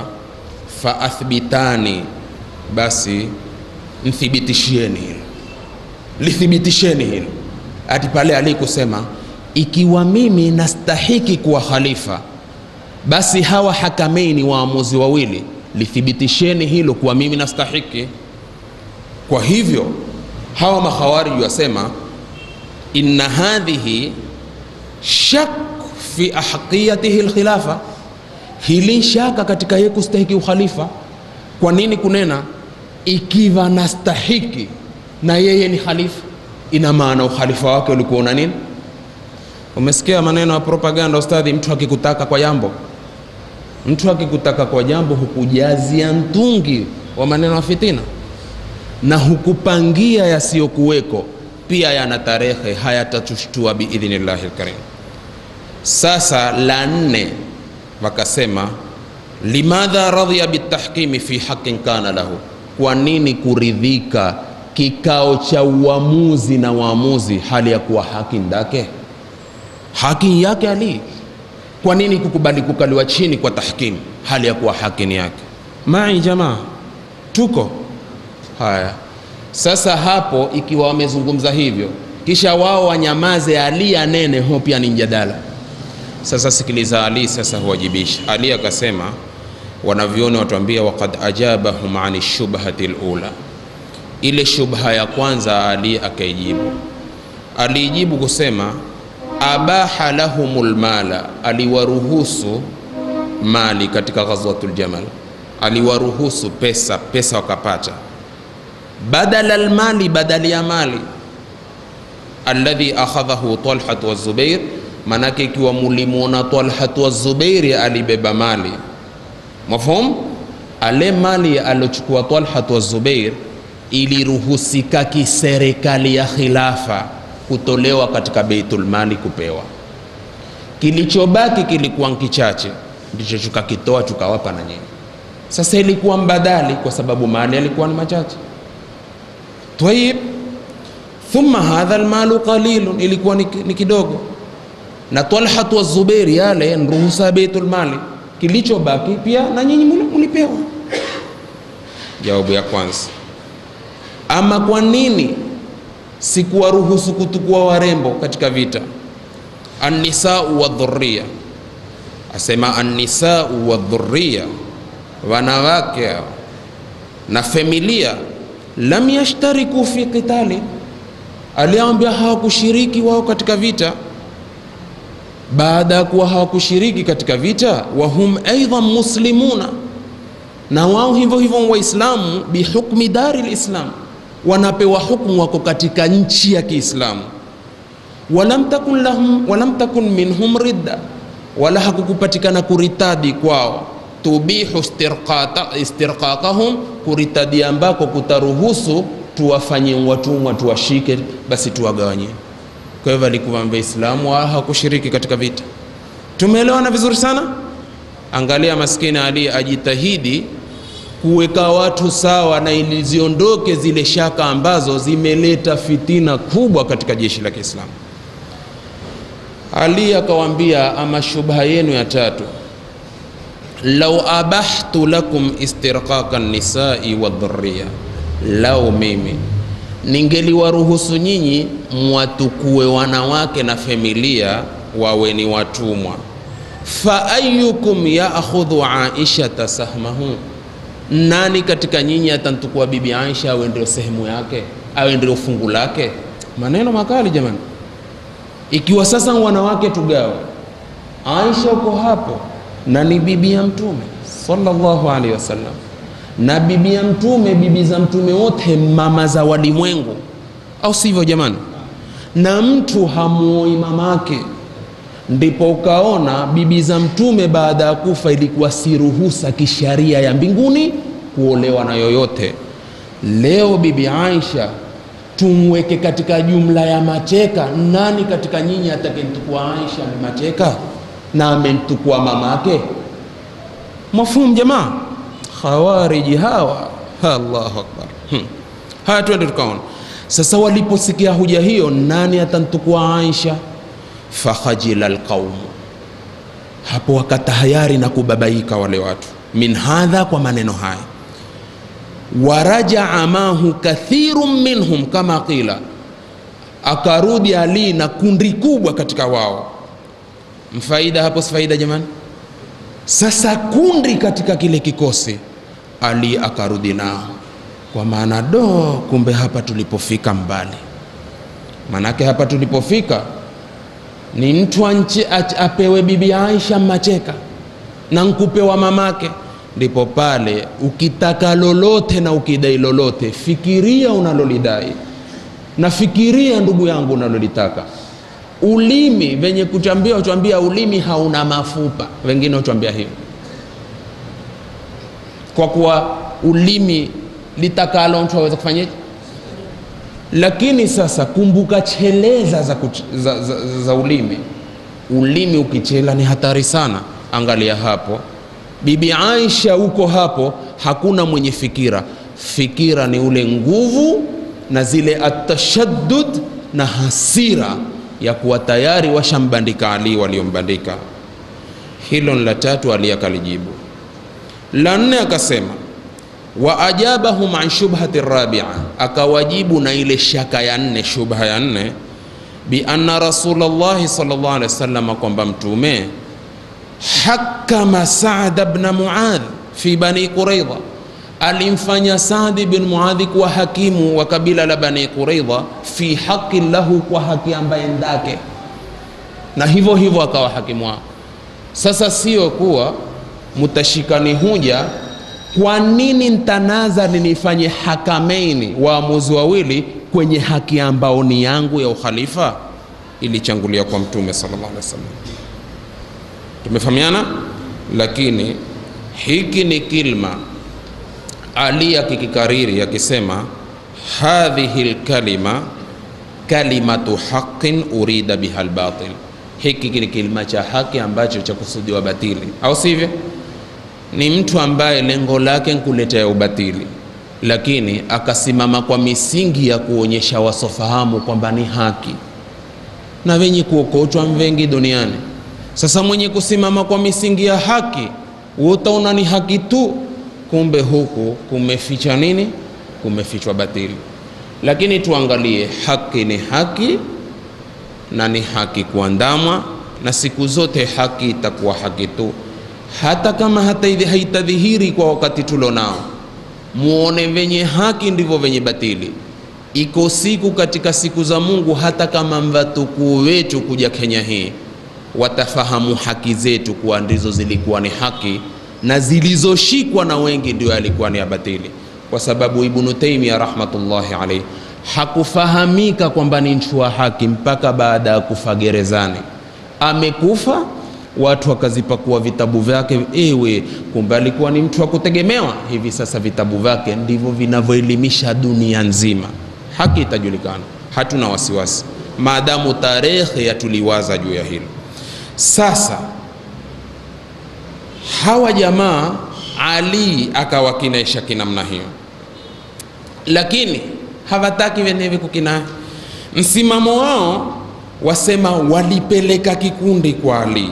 faathbitani basi mthibitishieni hilo lithibitisheni hilo ati pale Ali kusema ikiwa mimi nastahiki kuwa khalifa, basi hawa hakameini waamuzi wawili lithibitisheni hilo kuwa mimi nastahiki. Kwa hivyo hawa makhawariji wasema inna hadhihi shak fi ahqiyatihi lkhilafa, hili shaka katika yeye kustahiki ukhalifa. Kwa nini kunena ikiwa nastahiki na yeye ni khalifa, ina maana ukhalifa wake ulikuwa una nini? Umesikia maneno ya propaganda ustadhi, mtu akikutaka kwa jambo, mtu akikutaka kwa jambo hukujazia mtungi wa maneno ya fitina na hukupangia yasiyokuweko, pia yana tarehe, hayatatushtua biidhnillahi lkarim. Sasa la nne wakasema, limadha radhiya bitahkimi fi haqin kana lahu, kwa nini kuridhika kikao cha uamuzi na waamuzi hali ya kuwa haki ndake haki yake Ali. Kwa nini kukubali kukaliwa chini kwa tahkimu hali ya kuwa haki ni yake? Mai jamaa, tuko haya. Sasa hapo, ikiwa wamezungumza hivyo, kisha wao wanyamaze, Ali anene, ho pia ni mjadala. Sasa sikiliza, Ali sasa huwajibisha. Ali akasema, wanavyoni watuambia, waqad ajabahum ani shubhati lula, ile shubha ya kwanza Ali akaijibu. Aliijibu kusema abaha lahumul mala, aliwaruhusu mali katika ghazwatul Jamal, aliwaruhusu pesa, pesa wakapata, badala almali, badali ya mali alladhi akhadhahu Talhat wa Zubair. Manake ikiwa mulimwona Talhat wa Zubairi alibeba mali, mafhum, ale mali alochukua Talhat wa Zubair iliruhusika kiserikali ya khilafa kutolewa katika Baitul Mali kupewa. Kilichobaki kilikuwa kichache, ndicho tukakitoa tukawapa na nyinyi. Sasa ilikuwa mbadali, kwa sababu mali alikuwa ni machache. Tayib, thumma hadha almalu qalilun, ilikuwa ni, ni kidogo, na Talhat wa Zubair yale nruhusa ya Baitul Mali, kilichobaki pia na nyinyi mulipewa. Jawabu ya kwanza. Ama kwa nini sikuwaruhusu kutukua warembo katika vita? Annisau wa dhurriya, asema annisau wa dhurriya, wanawake na familia, lam yashtariku fi qitali, aliambia hawakushiriki wao katika vita. Baada ya kuwa hawakushiriki katika vita, wahum aidan muslimuna, na wao hivyo hivyo Waislamu, bihukmi dari lislam wanapewa hukumu, wako katika nchi ya Kiislamu. walam takun lahum walam takun minhum ridda, wala hakukupatikana kuritadi kwao. tubihu istirqaqahum, kuritadi ambako kutaruhusu tuwafanye watumwa, tuwashike, basi tuwagawanye. Kwa hivyo alikuwa Waislamu wala hawakushiriki katika vita. Tumeelewana vizuri sana. Angalia maskini Ali ajitahidi kuweka watu sawa na ili ziondoke zile shaka ambazo zimeleta fitina kubwa katika jeshi la Kiislamu. Ali akawambia, ama shubha yenu ya tatu, lau abahtu lakum istirqaqa nisai wa dhurriya, lau mimi ningeliwaruhusu nyinyi mwatukue wanawake na familia wawe ni watumwa, fa ayukum yaakhudhu aishata sahmahu nani katika nyinyi atantukua bibi Aisha awe ndio sehemu yake, awe ndio fungu lake? Maneno makali jamani. Ikiwa sasa wanawake tugawe, Aisha uko hapo na ni bibi ya Mtume sallallahu alaihi wasallam, na bibi ya Mtume, bibi za Mtume wote mama za walimwengu, au sivyo jamani? Na mtu hamuoi mamake ndipo ukaona bibi za mtume baada ya kufa ilikuwa si ruhusa kisharia ya mbinguni kuolewa na yoyote. Leo bibi Aisha tumweke katika jumla ya mateka. Nani katika nyinyi atakayemtukua Aisha ni mateka na amemtukua mamake? Mafhumu jamaa? Khawariji hawa, Allahu akbar. Hmm. Haya, twende tukaona sasa. Waliposikia hoja hiyo, nani atamtukua Aisha? fakhajila alqaumu, hapo wakatahayari na kubabaika wale watu. Min hadha, kwa maneno haya. Warajaa mahu kathirun minhum kama qila, akarudi Ali na kundi kubwa katika wao. Mfaida hapo, si faida jamani? Sasa kundi katika kile kikosi, Ali akarudi nao, kwa maana do, kumbe hapa tulipofika mbali. Manake hapa tulipofika ni mtu anche, apewe bibi Aisha macheka na nkupewa mamake, ndipo pale ukitaka lolote na ukidai lolote, fikiria unalolidai na fikiria ndugu yangu unalolitaka. Ulimi venye kuchambia, uchambia ulimi hauna mafupa, wengine uchambia hivyo, kwa kuwa ulimi litakalo mtu aweza kufanyaje? Lakini sasa kumbuka cheleza za, kuch, za, za, za, za ulimi. Ulimi ukichela ni hatari sana. Angalia hapo, Bibi Aisha huko hapo, hakuna mwenye fikira. Fikira ni ule nguvu na zile atashaddud na hasira ya kuwa tayari washambandika Ali waliombandika. Hilo ni la tatu, Ali akalijibu. La nne akasema wa ajabahum an shubhati rabia, akawajibu na ile shaka ya nne, shubha ya nne, bi anna Rasulullahi sallallahu alaihi wasallam, kwamba mtume hakama Saad ibn Muadh fi bani Quraidha, alimfanya Saad bin Muadh kuwa hakimu wa kabila la Bani Quraidha, fi haqi lahu, kwa haki ambaye ndake, na hivyo hivyo akawa hakimu wao. Sasa sio kuwa mutashikani huja kwa nini ntanaza ninifanye hakameini waamuzi wawili kwenye haki ambao ni yangu ya ukhalifa? Ilichangulia kwa Mtume sallallahu alaihi wasallam. Tumefahamiana, lakini hiki ni kilma Ali akikikariri akisema, hadhihi lkalima kalimatu haqin urida biha lbatil, hiki ni kilima cha haki ambacho cha kusudiwa batili, au sivyo? ni mtu ambaye lengo lake nkuletea ubatili, lakini akasimama kwa misingi ya kuonyesha wasofahamu kwamba ni haki, na wenye kuokochwa mvengi duniani. Sasa mwenye kusimama kwa misingi ya haki, utaona ni haki tu, kumbe huku kumeficha nini? Kumefichwa batili. Lakini tuangalie, haki ni haki na ni haki kuandamwa, na siku zote haki itakuwa haki tu hata kama hata haitadhihiri kwa wakati tulonao. Muone venye haki ndivyo venye batili. Iko siku katika siku za Mungu, hata kama mvatukuu wetu kuja Kenya hii watafahamu haki zetu kuwa ndizo zilikuwa ni haki na zilizoshikwa na wengi ndio alikuwa ni ya batili, kwa sababu Ibnu Taimia rahmatullahi alayhi hakufahamika kwamba ni mtu wa haki mpaka baada ya kufa gerezani. Amekufa watu wakazipakua vitabu vyake, ewe, kumbe alikuwa ni mtu wa kutegemewa. Hivi sasa vitabu vyake ndivyo vinavyoelimisha dunia nzima. Haki itajulikana, hatuna wasiwasi, maadamu tarehe yatuliwaza juu ya hilo. Sasa hawa jamaa Ali akawakinaisha kinamna hiyo, lakini hawataki wenyewe kukinai. Msimamo wao wasema walipeleka kikundi kwa Ali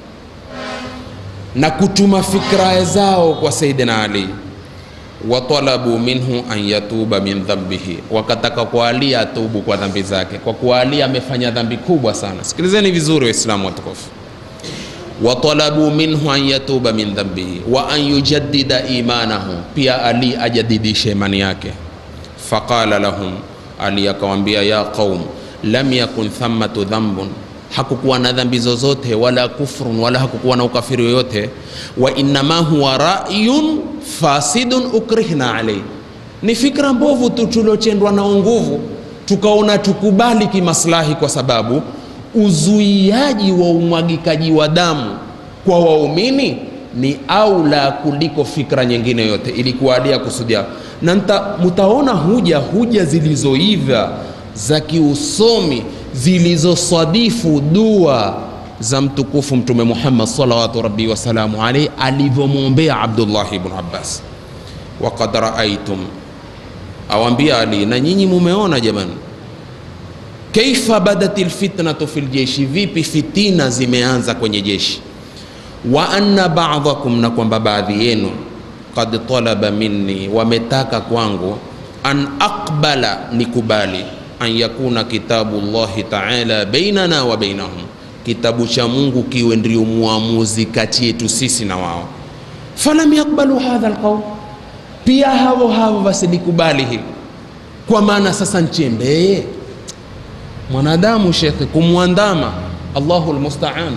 na kutuma fikra zao kwa Saidina Ali, watalabu minhu an yatuba min dhambihi, wakataka kwa Ali atubu kwa dhambi zake, kwa kuwa Ali amefanya dhambi kubwa sana. Sikilizeni vizuri Waislamu watukufu, watalabu minhu an yatuba min dhambihi wa an yujaddida imanahu, pia Ali ajadidishe imani yake. Faqala lahum, Ali akawambia, ya qaum lam yakun thammatu dhambun hakukuwa na dhambi zozote wala kufrun wala hakukuwa na ukafiri yoyote, wa innama huwa ra'yun fasidun ukrihna alayhi, ni fikra mbovu tu tulochendwa nao nguvu, tukaona tukubali kimaslahi, kwa sababu uzuiaji wa umwagikaji wa damu kwa waumini ni aula kuliko fikra nyingine yote. Ilikuwa adia kusudia, na mutaona huja huja zilizoiva za kiusomi zilizosadifu dua za mtukufu Mtume Muhammad salawatu rabbi wasalamu alaihi alivyomwombea Abdullah ibn Abbas. Waqad raaitum, awambia Ali, na nyinyi mumeona jamani, kaifa badat lfitnatu fi ljeshi, vipi fitina zimeanza kwenye jeshi. Wa anna ba'dakum, na kwamba baadhi yenu qad talaba minni, wametaka kwangu an aqbala, nikubali an yakuna kitabu llahi taala bainana wa bainahum, kitabu cha Mungu kiwe ndio muamuzi kati yetu sisi na wao. Falam yakbalu hadha alqaul, pia hao hao wasilikubali hili, kwa maana sasa nchembee mwanadamu shekhe, kumwandama Allahu almusta'an,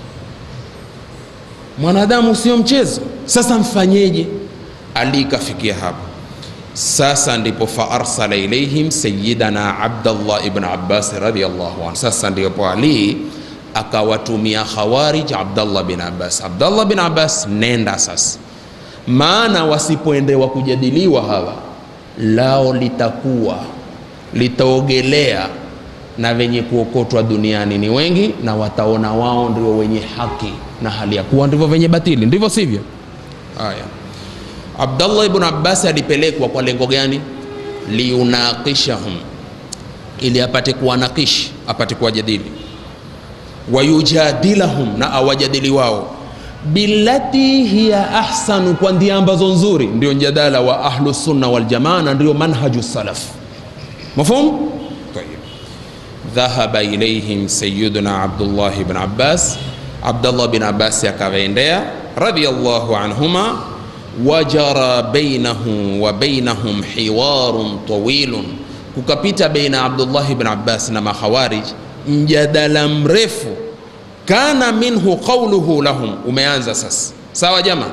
mwanadamu sio mchezo. Sasa mfanyeje? Ali ikafikia hapo sasa ndipo fa arsala ilaihim sayyidana Abdullah ibn Abbas radhiyallahu anhu. Sasa ndipo Ali akawatumia Khawarij Abdullah bin Abbas, Abdullah bin Abbas, nenda sasa, maana wasipoendewa kujadiliwa hawa lao litakuwa litaogelea na wenye kuokotwa duniani ni wengi, na wataona wao ndio wenye haki na hali ya kuwa ndivyo wenye batili, ndivyo sivyo? Haya. Abdallah ibn Abbas alipelekwa kwa lengo gani? liunaqishahum, ili apate kuwanakish, apate kuwajadili, wayujadilahum, na awajadili wao billati hiya ahsanu, kwa ndia ambazo nzuri. Ndio mjadala wa ahlu sunna wal jamaa na ndio manhaju salaf. Mafhum? Tayib. Dhahaba ilaihim sayyiduna Abdullah ibn Abbas, Abdullah bin Abbas akawaendea radiyallahu anhuma wajara bainahu wa bainahum hiwarun tawilun, kukapita baina Abdullah ibn Abbas na makhawarij mjadala mrefu. Kana minhu qawluhu lahum, umeanza sasa. Sawa jama.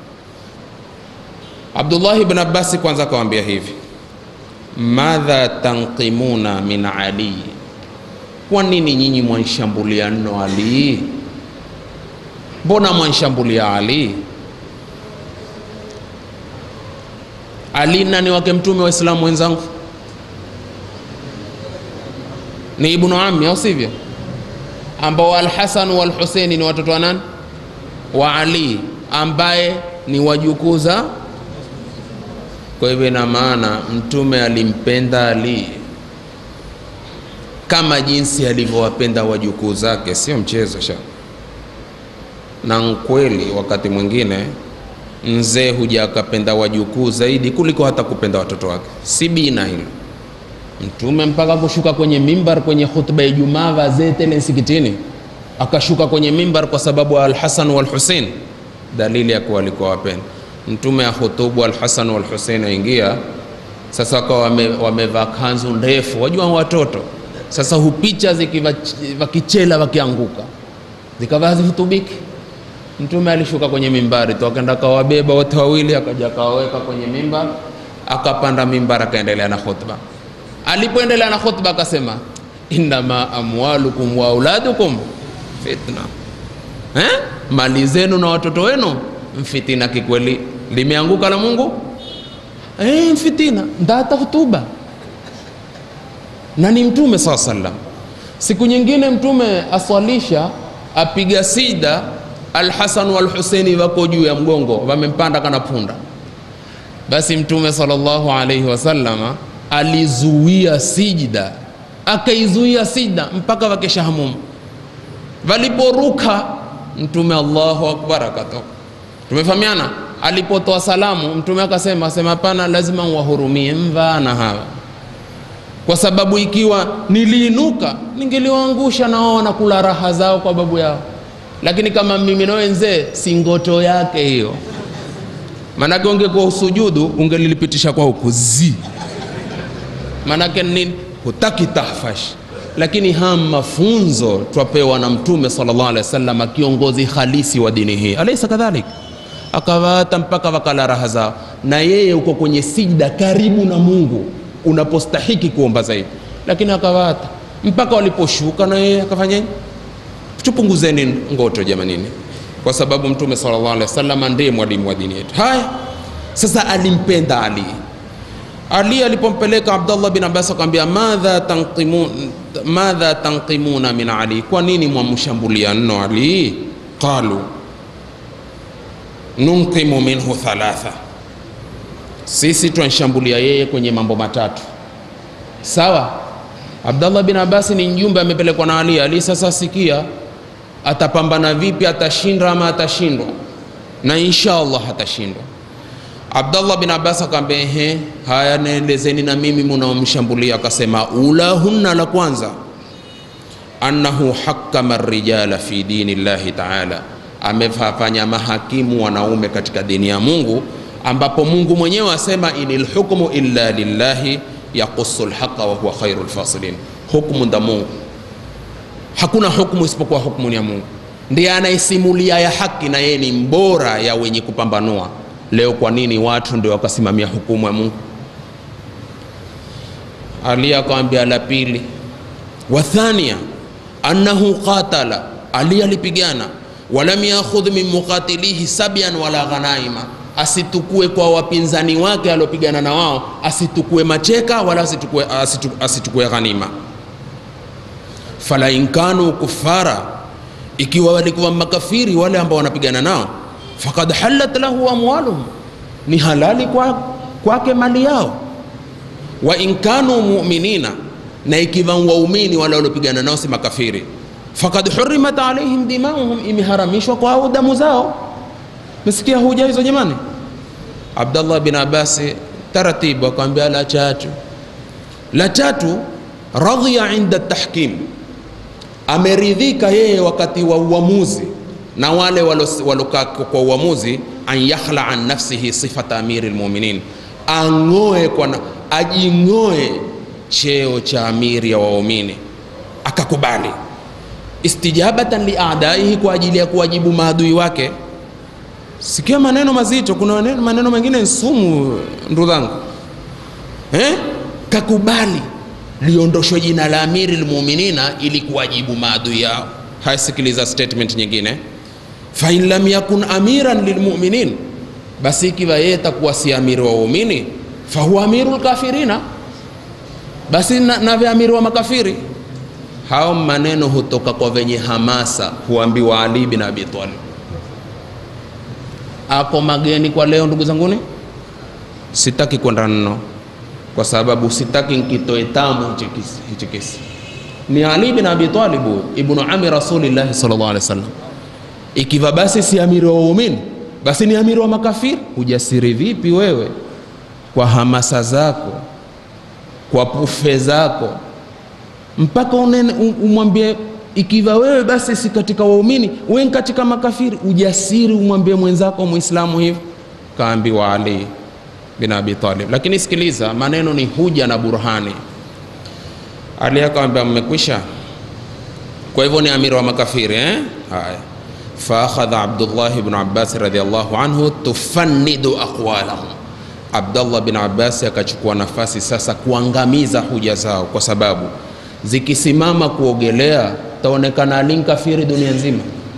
Abdullah ibn Abbas kwanza akawaambia hivi, madha tanqimuna min Ali, kwa nini nyinyi mwanshambulia nno Ali? Mbona mwanshambulia Ali? Ali nani wake mtume wa Islamu wenzangu? Ni ibnu ammi au sivyo? Ambao Alhasan wal Husaini ni watoto wa nani? Wa Ali, ambaye ni wajukuu za. Kwa hivyo ina maana mtume alimpenda Ali kama jinsi alivyowapenda wajukuu zake, sio mchezo sha. Na nkweli wakati mwingine mzee huja akapenda wajukuu zaidi kuliko hata kupenda watoto wake, si bina hilo. Mtume mpaka kushuka kwenye mimbar kwenye khutba ya Ijumaa, wazee tele msikitini, akashuka kwenye mimbar kwa sababu Alhasan wal Husein, dalili ya kuwa alikuwa wapenda. Mtume ahutubu Alhasan wal Husein aingia sasa, wakawa wamevaa wame kanzu ndefu, wajua watoto sasa hupicha zikiwa wakichela wakianguka, zikawa hazihutubiki Mtume alishuka kwenye mimbari tu akaenda akawabeba wote wawili, akaja akawaweka kwenye mimbar, akapanda mimbar, akaendelea na khutba. Alipoendelea na khutba akasema, innama amwalukum wa auladukum fitna, eh? mali zenu na watoto wenu mfitina. Kikweli limeanguka la Mungu eh, mfitina ndata hutuba na ni Mtume saa sallam. Siku nyingine Mtume aswalisha apiga sida Alhasan wal Husaini wako juu ya mgongo, wamempanda kana punda. Basi Mtume sallallahu alaihi wasallama alizuia sijda, akaizuia sijda mpaka wakesha hamumu. Waliporuka Mtume Allahu akbar akatoka. Tumefahamiana. Alipotoa salamu Mtume akasema sema, hapana, lazima wahurumie mvana hawa, kwa sababu ikiwa niliinuka ningeliwaangusha na wao wanakula raha zao kwa babu yao lakini kama mimi na wenzee si ngoto yake hiyo, manake ungekuwa usujudu ungelilipitisha kwa huku zi, manake nini? Hutaki tahfash. Lakini haya mafunzo twapewa na Mtume sallallahu alaihi wasallam, kiongozi halisi wa dini hii, alaysa kadhalik? Akawaata mpaka wakala raha zao, na yeye uko kwenye sijda karibu na Mungu unapostahiki kuomba zaidi, lakini akawaata mpaka waliposhuka, na yeye akafanyaje? Tupunguzeni ngoto jamanini, kwa sababu Mtume sallallahu alaihi wasallam ndiye mwalimu wa dini yetu. Haya, sasa alimpenda Ali. Ali alipompeleka Abdullah bin Abbas akamwambia, madha tanqimun madha tanqimuna min Ali, kwa nini mwamshambulia nno Ali? Qalu nunqimu minhu thalatha, sisi twanshambulia yeye kwenye mambo matatu. Sawa, Abdullah bin Abbas ni mjumbe amepelekwa na Ali. Ali sasa sikia atapambana vipi, atashinda ama atashindwa? Na insha Allah atashindwa. Abdallah bin Abbas akamwambia ehe, haya nielezeni na mimi munaomshambulia. Akasema ulahunna, la kwanza annahu hakama rijala fi dini llahi taala, amefanya mahakimu wanaume katika dini ya Mungu, ambapo Mungu mwenyewe asema inil hukmu illa lillahi yaqusu lhaqa wa huwa khairu lfasilin, hukmu nda Mungu, hakuna hukmu isipokuwa hukmu ni ya Mungu, ndiye anaisimulia ya haki na yeye ni mbora ya wenye kupambanua. Leo kwa nini watu ndio wakasimamia hukumu ya Mungu? Ali akamwambia la pili, wa thania annahu qatala, Ali alipigana, walam yakhudh min muqatilihi sabyan wala ghanaima, asitukue kwa wapinzani wake aliopigana na wao, asitukue macheka wala asitukue, asitu, asitukue ghanima. Fala in kanu kuffara, ikiwa walikuwa makafiri wale ambao wanapigana nao fakad halat lahu amwaluhum, ni halali kwa kwake mali yao. Wa in kanu muminina, na ikiwa waumini wale waliopigana nao si makafiri, fakad hurimat alaihim dimauhum, imeharamishwa kwa damu zao. Mesikia huja hizo jamani? Abdallah bin Abasi taratibu akamwambia la tatu, la tatu radhiya inda tahkim, ameridhika yeye wakati wa uamuzi na wale walokaa kwa uamuzi, an yakhla an nafsihi sifata amiri lmuminin, ang'oe kwa na, ajing'oe cheo cha amiri ya waumini, akakubali istijabatan liadaihi, kwa ajili ya kuwajibu maadui wake. Sikia maneno mazito, kuna maneno, maneno mengine nsumu, ndugu zangu eh? Kakubali liondoshwe jina la amiri lmuminina ili kuwajibu maadui yao. Hasikiliza statement nyingine fain lam yakun amiran lilmuminin, basi ikiwa yeye takuwa si amiri wa waumini, fahuwa amiru lkafirina, basi na, na amiri wa makafiri. Hao maneno hutoka kwa venye hamasa, huambiwa Ali bin Abi Talib. Ako mageni kwa leo, ndugu zanguni, sitaki kwenda nno, kwa sababu sitaki nkitoe tamu hichi kisi. Ni Ali bin Abi Talib ibnu ami rasulillahi sallallahu alaihi wasallam ikiwa basi si amiri wa waumini basi ni amiri wa makafiri. Hujasiri vipi wewe kwa hamasa zako, kwa pufe zako, mpaka umwambie ikiwa wewe basi si katika waumini, wewe katika makafiri. Ujasiri umwambie mwenzako Muislamu hivyo? Kaambiwa Ali bin Abi Talib. Lakini sikiliza, maneno ni huja na burhani. Ali akamwambia mmekwisha, kwa hivyo ni amiri wa makafiri eh? Haya faakhadha Abdullah ibn Abbas radhiyallahu anhu tufannidu aqwalahum, Abdullah bin Abbas akachukua nafasi sasa kuangamiza hoja zao, kwa sababu zikisimama kuogelea taonekana Ali kafiri dunia nzima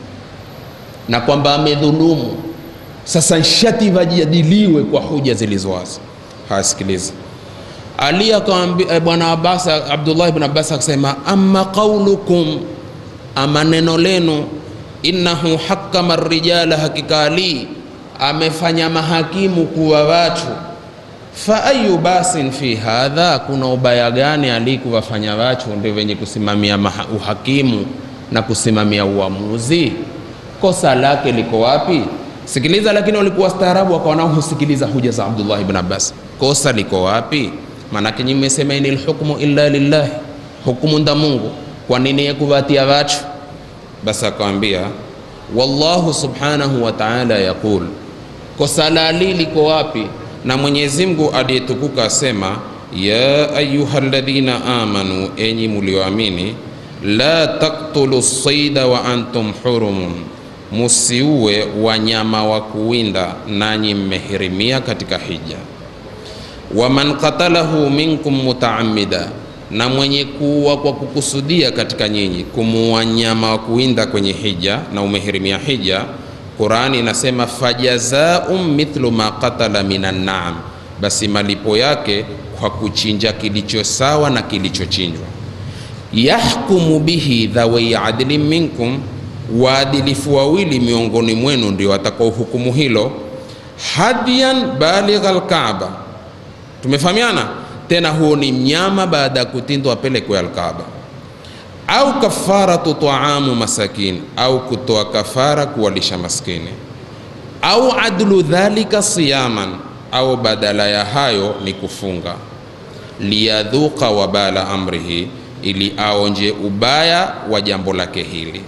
na kwamba amedhulumu. Sasa nshati vajadiliwe kwa hoja zilizowazi. Hasikiliza Ali akamwambia bwana Abbas, Abdullah ibn Abbas akasema, amma qaulukum, ama neno lenu innahu hakama rijala, hakika Ali amefanya mahakimu kuwa watu. Fa ayu basin fi hadha, kuna ubaya gani Ali kuwafanya watu ndio wenye kusimamia uhakimu na kusimamia uamuzi? Kosa lake liko wapi? Sikiliza, lakini walikuwa staarabu, wakawa nao husikiliza huja za Abdullah ibn Abbas. Kosa liko wapi? Maanake nyinyi mmesema inil hukmu illa lillahi, hukumu nda Mungu. Kwa nini yekuvatia watu basi akawambia wallahu subhanahu wa ta'ala yaqul, kosa la Ali liko wapi? Na Mwenyezi Mungu aliyetukuka asema ya ayuha alladhina amanu, enyi mulioamini, la taktulu saida wa antum hurumun, musiue wanyama wa kuwinda nanyi mmehirimia katika hija. Waman qatalahu minkum mutaamida na mwenye kuua kwa kukusudia katika nyinyi, kumuua nyama wa kuwinda kwenye hija na umehirimia hija, Qurani inasema fajazaum mithlu ma qatala minan naam, basi malipo yake kwa kuchinja kilicho sawa na kilichochinjwa. Yahkumu bihi dhawai adlin minkum, waadilifu wawili miongoni mwenu ndio watakao hukumu hilo. Hadiyan baligha alkaaba, tumefahamiana tena huo ni mnyama baada ya kutindwa apelekwe Alkaaba, au kafaratu taamu masakin, au kutoa kafara kuwalisha maskini, au adlu dhalika siyaman, au badala ya hayo ni kufunga liyadhuqa wabala amrihi ili aonje ubaya wa jambo lake hili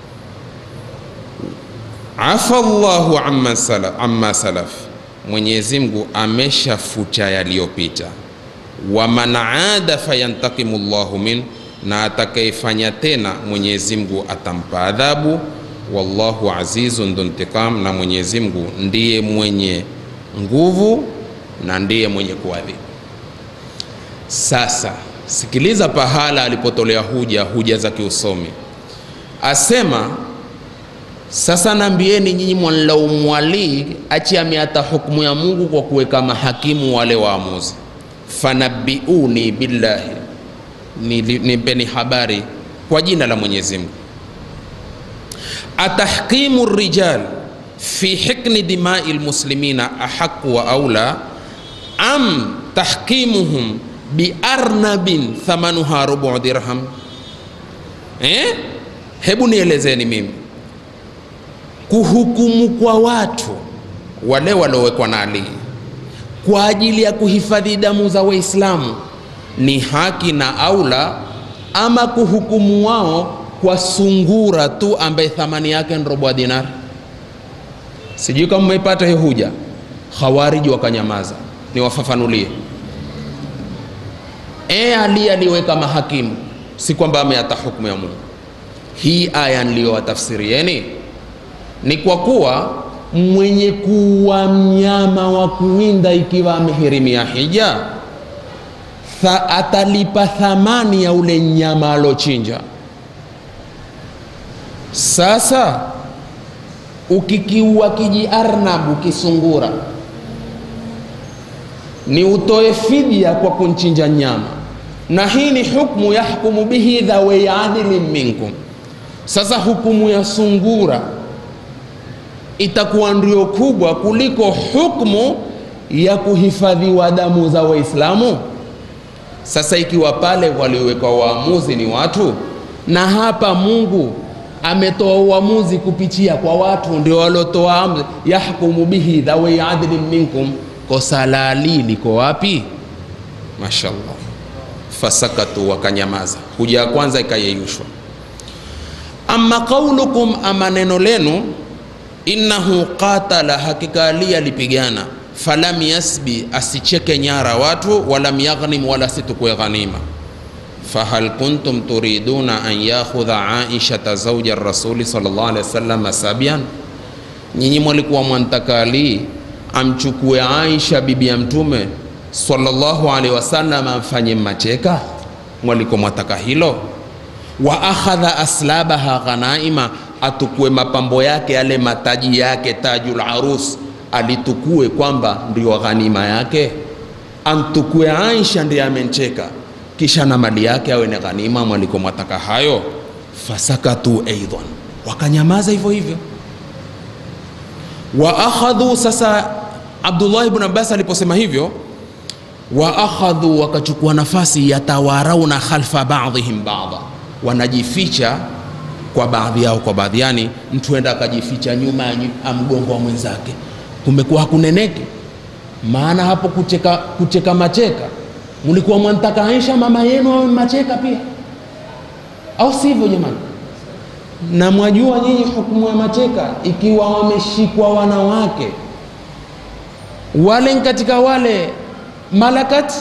afa llahu amma salaf, amma salaf mwenyezi mungu ameshafuta yaliyopita waman ada fayantakimu llahu min na atakayefanya tena mwenyezi mungu atampa adhabu wallahu azizun dhuntiqam na mwenyezi mungu ndiye mwenye nguvu na ndiye mwenye kuadhibu sasa sikiliza pahala alipotolea huja huja za kiusomi asema sasa nambieni nyinyi mwanlaumu Ali achi ameata hukumu ya Mungu kwa kuweka mahakimu wale waamuzi. Fanabiuni billahi, Nili- nipeni habari kwa jina la Mwenyezi Mungu. Atahkimu rijal fi hikni dimai lmuslimina ahaqu wa aula am tahkimuhum biarnabin thamanuha rubu dirham eh? Hebu nielezeni mimi kuhukumu kwa watu wale waliowekwa na Ali kwa ajili ya kuhifadhi damu za Waislamu ni haki na aula, ama kuhukumu wao kwa sungura tu ambaye thamani yake ni robo ya dinari? Sijui kama mmeipata hiyo huja. Khawariji wakanyamaza, niwafafanulie. E, Ali aliweka mahakimu, si kwamba ameata hukumu ya Mungu. Hii aya niliyowatafsirieni ni kwa kuwa mwenye kuwa mnyama wa kuwinda ikiwa amehirimia hija tha, atalipa thamani ya ule nyama alochinja. Sasa ukikiua kiji arnabu kisungura, ni utoe fidia kwa kunchinja nyama, na hii ni hukmu yahkumu bihi dhawai adilin minkum. Sasa hukumu ya sungura itakuwa ndio kubwa kuliko hukmu ya kuhifadhiwa damu za Waislamu. Sasa ikiwa pale waliowekwa waamuzi ni watu, na hapa Mungu ametoa uamuzi kupitia kwa watu, ndio waliotoa amri, yahkumu bihi dhawai adlin minkum. Kosa la Ali liko wapi? Mashallah, fasakatu, wakanyamaza. Huja ya kwanza ikayeyushwa. Amma qaulukum, ama neno lenu innahu qatala, hakika Ali alipigana, falam yasbi, asicheke nyara watu, walam yaghnim, wala situkue ghanima. Fahal kuntum turiduna an yakhudha Aishata zauja rasuli sallallahu alaihi wasallam sabian, nyinyi mwalikuwa mwantaka Ali amchukue Aisha bibi ya Mtume sallallahu alaihi wasallam amfanye macheka? Mwalikuwa mwataka hilo? wa akhadha aslabaha ghanaima atukue mapambo yake yale mataji yake tajul arus alitukue kwamba ndio ghanima yake amtukue Aisha ndiye amencheka kisha na mali yake awe ni ghanima mwaliko mwataka hayo fasakatu aidan wakanyamaza hivyo hivyo wa akhadhu sasa Abdullah ibn Abbas aliposema hivyo wa akhadhu wakachukua nafasi yatawarauna khalfa ba'dihim ba'dha wanajificha kwa baadhi yao kwa baadhi, yani mtu enda akajificha nyuma ya mgongo wa mwenzake, kumekuwa hakuneneke. Maana hapo kucheka, kucheka macheka, mlikuwa mwantaka Aisha mama yenu awe macheka pia, au sivyo jamani? Na mwajua nyinyi hukumu ya macheka, ikiwa wameshikwa wanawake wale katika wale malakati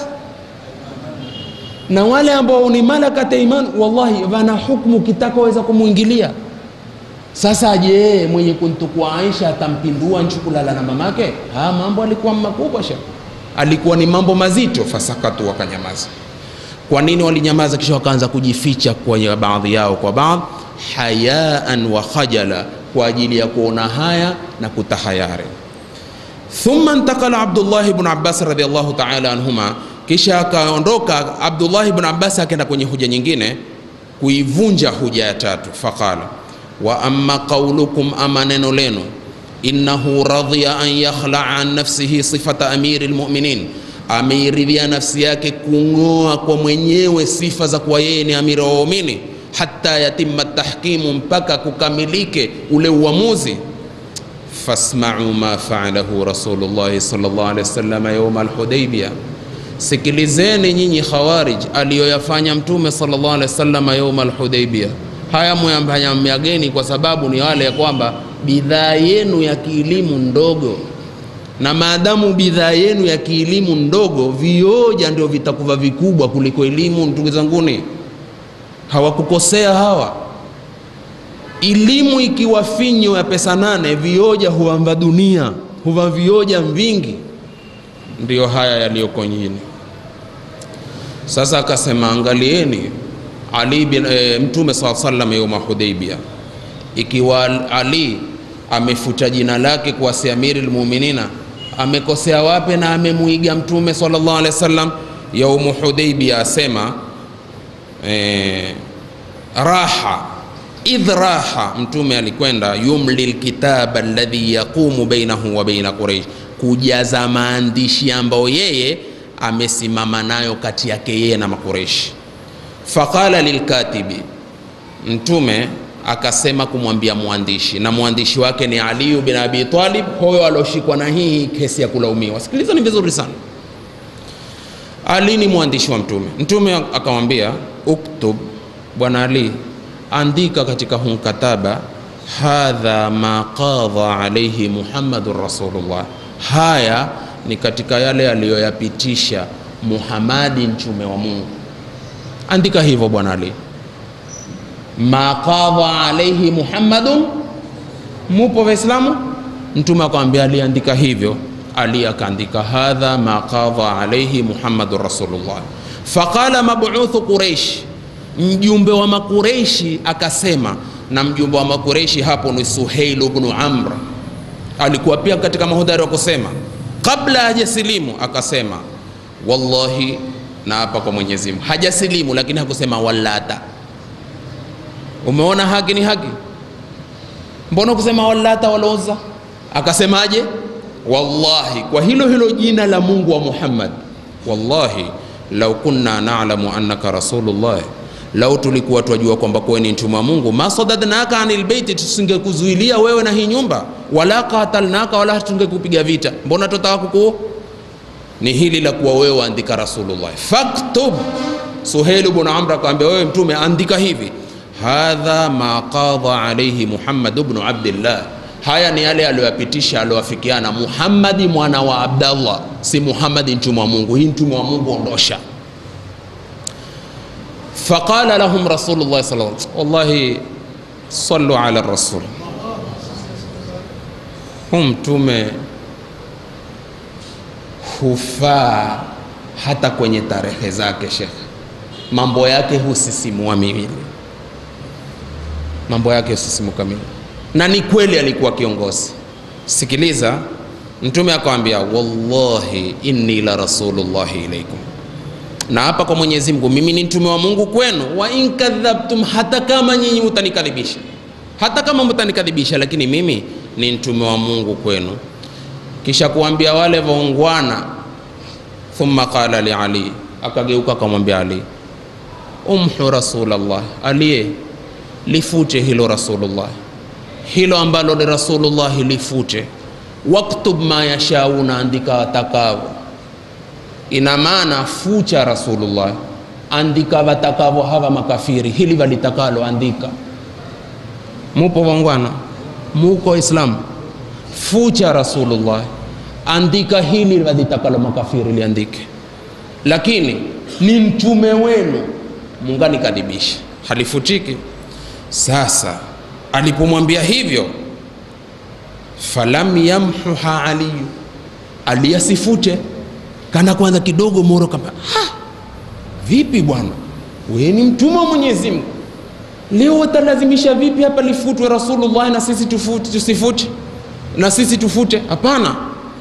na wale ambao ni malakat iman, wallahi wana hukumu kitakaweza kumwingilia. Sasa je, mwenye kuntukua Aisha atampindua nchi kulala na mamake? Ha, mambo alikuwa makubwa sha, alikuwa ni mambo mazito. Fasakatu, wakanyamaza. Kwa nini walinyamaza? Kisha wakaanza kujificha kwa baadhi yao kwa baadhi, hayaan wa khajala, kwa ajili ya kuona haya na kutahayari. Thumma intakala Abdullah ibn Abbas radhiyallahu ta'ala anhuma kisha akaondoka Abdullah ibn Abbas akaenda kwenye huja nyingine kuivunja huja ya tatu. Faqala wa amma qaulukum, ama neno lenu, innahu radhiya an yakhlaa an nafsihi sifata amiri lmuminin, ameiridhia nafsi yake kung'oa kwa mwenyewe sifa za kuwa yeye ni amiri wa waumini, hata yatima tahkimu, mpaka kukamilike ule uamuzi. fasma'u ma fa'alahu Rasulullah sallallahu alaihi wasallam yawm al-Hudaybiyah, sikilizeni nyinyi Khawarij aliyoyafanya Mtume sallallahu alaihi wasallam yawm al-Hudaybiyah. Haya muyafanyageni kwa sababu ni wale ya kwamba bidhaa yenu ya kielimu ndogo, na maadamu bidhaa yenu ya kielimu ndogo, vioja ndio vitakuwa vikubwa kuliko elimu. Ndugu zanguni, hawakukosea hawa elimu ikiwa finyo ya pesa nane, vioja huamba dunia, huva vioja vingi. Ndiyo haya yaliyoko nyini. Sasa akasema, angalieni Ali bin e, Mtume saa sallam yauma Hudaibia, ikiwa Ali amefuta jina lake kuwa si amiri lmuminina, amekosea wape na amemuiga Mtume sallallahu alaihi wasallam? Yaumu Hudaibia asema e, raha idh raha, mtume alikwenda yumli lkitaba alladhi yaqumu bainahu wa baina Quraish, kujaza maandishi ambayo yeye amesimama nayo kati yake yeye na Makureishi. Faqala lilkatibi, mtume akasema kumwambia mwandishi, na mwandishi wake ni Ali bin Abi Talib, huyo alioshikwa na hii kesi ya kulaumiwa. Sikilizani vizuri sana. Ali ni mwandishi wa mtume. Mtume akamwambia uktub, bwana Ali andika katika huu mkataba, hadha ma qadha alaihi Muhammadun Rasulullah, haya ni katika yale aliyoyapitisha Muhammadi mtume wa Mungu. Andika hivyo bwana Ali, ma qadha alaihi Muhammadun. Mupo Waislamu? Mtume akamwambia Ali, andika hivyo. Ali akaandika hadha ma qadha alaihi Muhammadun Rasulullah. Faqala mab'uthu Quraish mjumbe wa Makureishi akasema, na mjumbe wa Makureishi hapo ni Suheil ibn Amr, alikuwa pia katika mahodari wa kusema kabla hajasilimu, akasema wallahi, na hapa kwa Mwenyezi Mungu, hajasilimu lakini hakusema wallata. Umeona haki ni haki, mbona kusema wallata waloza? Akasemaje? Wallahi, kwa hilo hilo jina la Mungu wa Muhammad, wallahi lau kunna na'lamu annaka rasulullah lau tulikuwa twajua kwamba wewe ni mtume wa Mungu, masadadnaka anil baiti, tusingekuzuilia wewe na hii nyumba, wala qatalnaka, wala tungekupiga vita. Mbona tutaka kuku ni hili la kuwa wewe andika Rasulullah. Faktub, Suhail ibn Amr akamwambia wewe mtume, andika hivi, hadha ma qadha alayhi Muhammad ibn Abdillah, haya ni yale aliyoyapitisha aliyowafikiana Muhammadi mwana wa Abdallah, si Muhammadi mtume wa Mungu. Hii mtume wa Mungu ondosha faqala lahum rasulullah sallallahu alaihi wasallam, wallahi sallu ala rasul. Hu mtume hufaa hata kwenye tarehe zake, shekhe, mambo yake husisimua mimi, mambo yake husisimuka mimi, na ni kweli alikuwa kiongozi. Sikiliza, mtume akamwambia, wallahi inni la rasulullahi ilaikum na hapa kwa Mwenyezi Mungu, mimi ni mtume wa Mungu kwenu. Wa in kadhabtum, hata kama nyinyi mtanikadhibisha, hata kama mtanikadhibisha, lakini mimi ni mtume wa Mungu kwenu. Kisha kuambia wale waungwana, thumma qala li Ali, akageuka akamwambia Ali, umhu Rasulullah, aliye lifute hilo Rasulullah, hilo ambalo ni Rasulullah lifute. Waktub ma yashauna, andika watakavyo ina maana fucha Rasulullah, andika watakavyo hawa makafiri, hili walitakalo andika. Mupo wangwana, muko Islam, fucha Rasulullah, andika hili walitakalo makafiri liandike, lakini ni mtume wenu, mungani kadibisha, halifutiki. Sasa alipomwambia hivyo, falam yamhuha aliyu, aliyasifute kana kwanza kidogo moro kama ha, vipi bwana, wewe ni mtume wa Mwenyezi Mungu, leo utalazimisha vipi hapa lifutwe Rasulullah na sisi tufute, tusifute na sisi tufute? Hapana.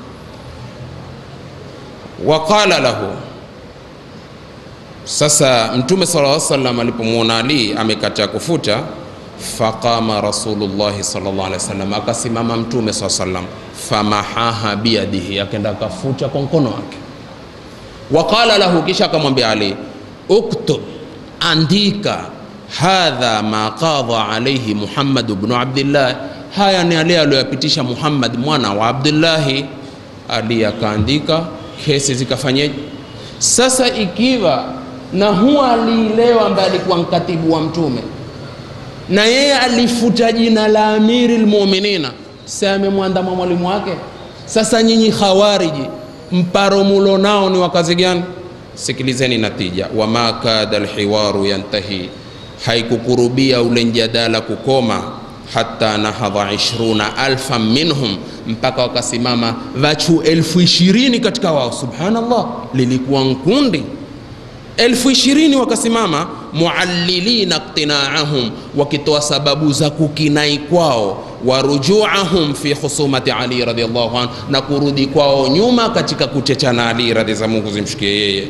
Waqala lahu, sasa Mtume sallallahu alaihi wasallam alipomwona Ali amekataa kufuta, faqama Rasulullahi sallallahu alaihi wasallam, akasimama Mtume sallallahu alaihi wasallam, famahaha biyadihi, akaenda akafuta kwa mkono wake waqala lahu, kisha akamwambia Ali, uktub, andika, hadha ma qadha alayhi Muhammad ibn Abdillah, haya ni yale aliyoyapitisha Muhammad mwana wa Abdullahi. Ali akaandika, kesi zikafanyeje? Sasa ikiwa na huwa aliilewa ambaye alikuwa mkatibu wa mtume na yeye alifuta jina la amiri lmuminina, si amemwandama mwalimu wake? Sasa nyinyi khawariji, mparo mulo nao ni wakazi gani? Sikilizeni natija, wama kada alhiwaru yantahi, haikukurubia ule mjadala kukoma, hata nahadha ishruna alfa minhum, mpaka wakasimama vachu elfu ishirini katika wao. Subhanallah, lilikuwa nkundi elfu ishirini wakasimama muallilina iqtinaahum, wakitoa sababu za kukinai kwao, warujuahum fi khusumati Ali radhiallahu anhu, na kurudi kwao nyuma katika kuchechana Ali radhi za Mungu zimshikie yeye.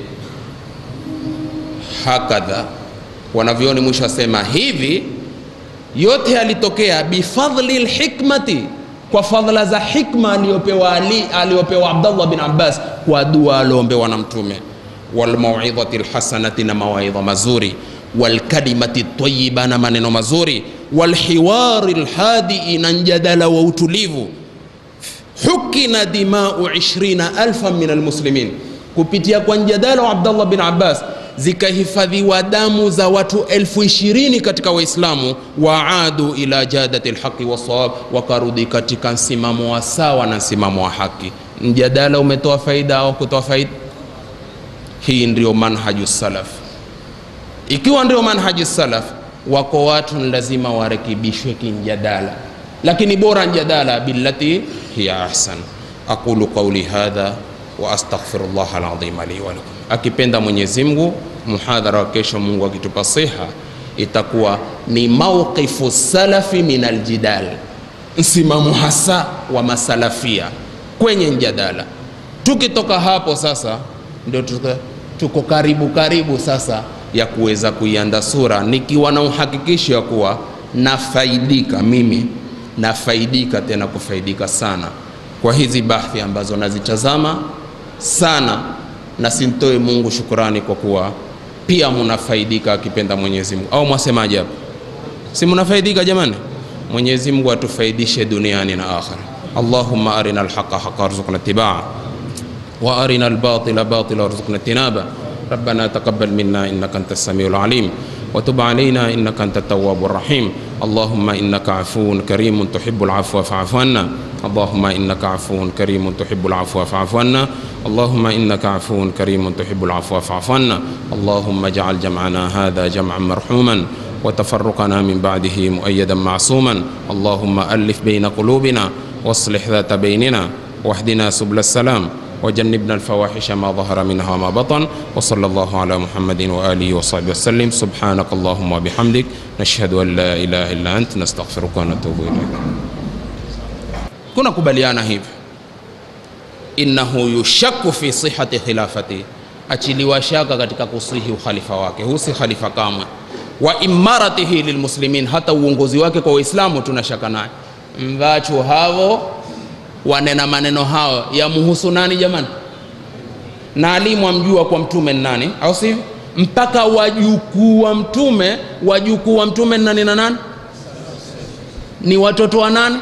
Hakadha wanavyoni mwisho wasema hivi, yote yalitokea bifadli lhikmati, kwa fadhila za hikma aliyopewa Ali, aliyopewa Abdallah bin Abbas kwa dua aliombewa na Mtume walmauidhati lhasanati, na mawaidha mazuri, walkalimati tayiba, na maneno mazuri, walhiwari lhadii, na mjadala wa utulivu. Hukina dimau ishrina alfa min almuslimin, kupitia kwa mjadala wa Abdallah bin Abbas zikahifadhiwa damu za watu elfu ishirini katika Waislamu. Waadu ila jadati lhaqi wasawab, wakarudi katika msimamo wa sawa na msimamo wa haki. Mjadala umetoa faida au kutoa faida? Hii ndio manhaju salaf. Ikiwa ndio manhaju salaf, wako watu ni lazima warekebishwe kimjadala, lakini bora mjadala billati hiya ahsan. Aqulu qawli hadha wa astaghfirullah alazim li wa lakum. Akipenda Mwenyezi Mungu, muhadhara wa kesho, Mungu akitupa siha, itakuwa ni mawqifu salafi min aljidal, msimamo hasa wa masalafia kwenye mjadala. Tukitoka hapo sasa ndio tuko, tuko karibu karibu sasa ya kuweza kuianda sura nikiwa na uhakikisho ya kuwa nafaidika mimi nafaidika tena kufaidika sana kwa hizi bahthi ambazo nazitazama sana na simtoe Mungu shukurani kwa kuwa pia munafaidika akipenda Mwenyezi Mungu, au mwasemaje hapo? Si munafaidika jamani? Mwenyezi Mungu atufaidishe duniani na akhira. Allahumma arina alhaqa haqa warzuqna tibaa وارنا الباطل باطلا وارزقنا اجتنابه ربنا تقبل منا انك انت السميع العليم وتب علينا انك انت التواب الرحيم اللهم انك عفو كريم تحب العفو فاعف عنا اللهم انك عفو كريم تحب العفو فاعف عنا اللهم انك عفو كريم تحب العفو فاعف عنا اللهم اجعل جمعنا هذا جمعا مرحوما وتفرقنا من بعده مؤيدا معصوما اللهم الف بين قلوبنا واصلح ذات بيننا واهدنا سبل السلام وجنبنا الفواحش ما ظهر منها وما بطن وصلى الله على محمد وآله وصحبه وسلم سبحانك اللهم وبحمدك نشهد أن لا إله إلا أنت نستغفرك ونتوب إليك كنا kubaliana hivi innahu yushakku fi sihati khilafati achiliwa shaka katika kusihi ukhalifa wake husi khalifa kamwe wa imaratihi lilmuslimin hata uongozi wake kwa waislamu tunashaka naye mvachu havo wanena maneno hayo yamhusu nani jamani? Na alimu amjua kwa mtume ni nani, au sivyo? Mpaka wajukuu wa mtume, wajukuu wa mtume ni nani na nani? Ni watoto wa nani?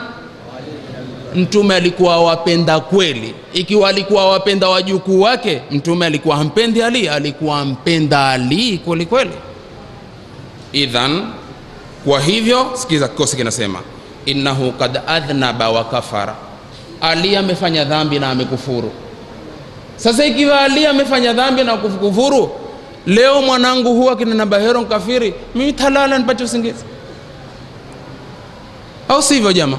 Mtume alikuwa wapenda kweli. Ikiwa alikuwa awapenda wajukuu wake, mtume alikuwa hampendi Ali, alikuwa ampenda Ali kweli kweli. Idhan, kwa hivyo sikiza, kikosi kinasema innahu kad adhnaba wa kafara ali amefanya dhambi na amekufuru. Sasa ikiwa Ali amefanya dhambi na kufuru, leo mwanangu huwa kinena bahero nkafiri, mimi talala nipate usingizi, au sivyo? Jama,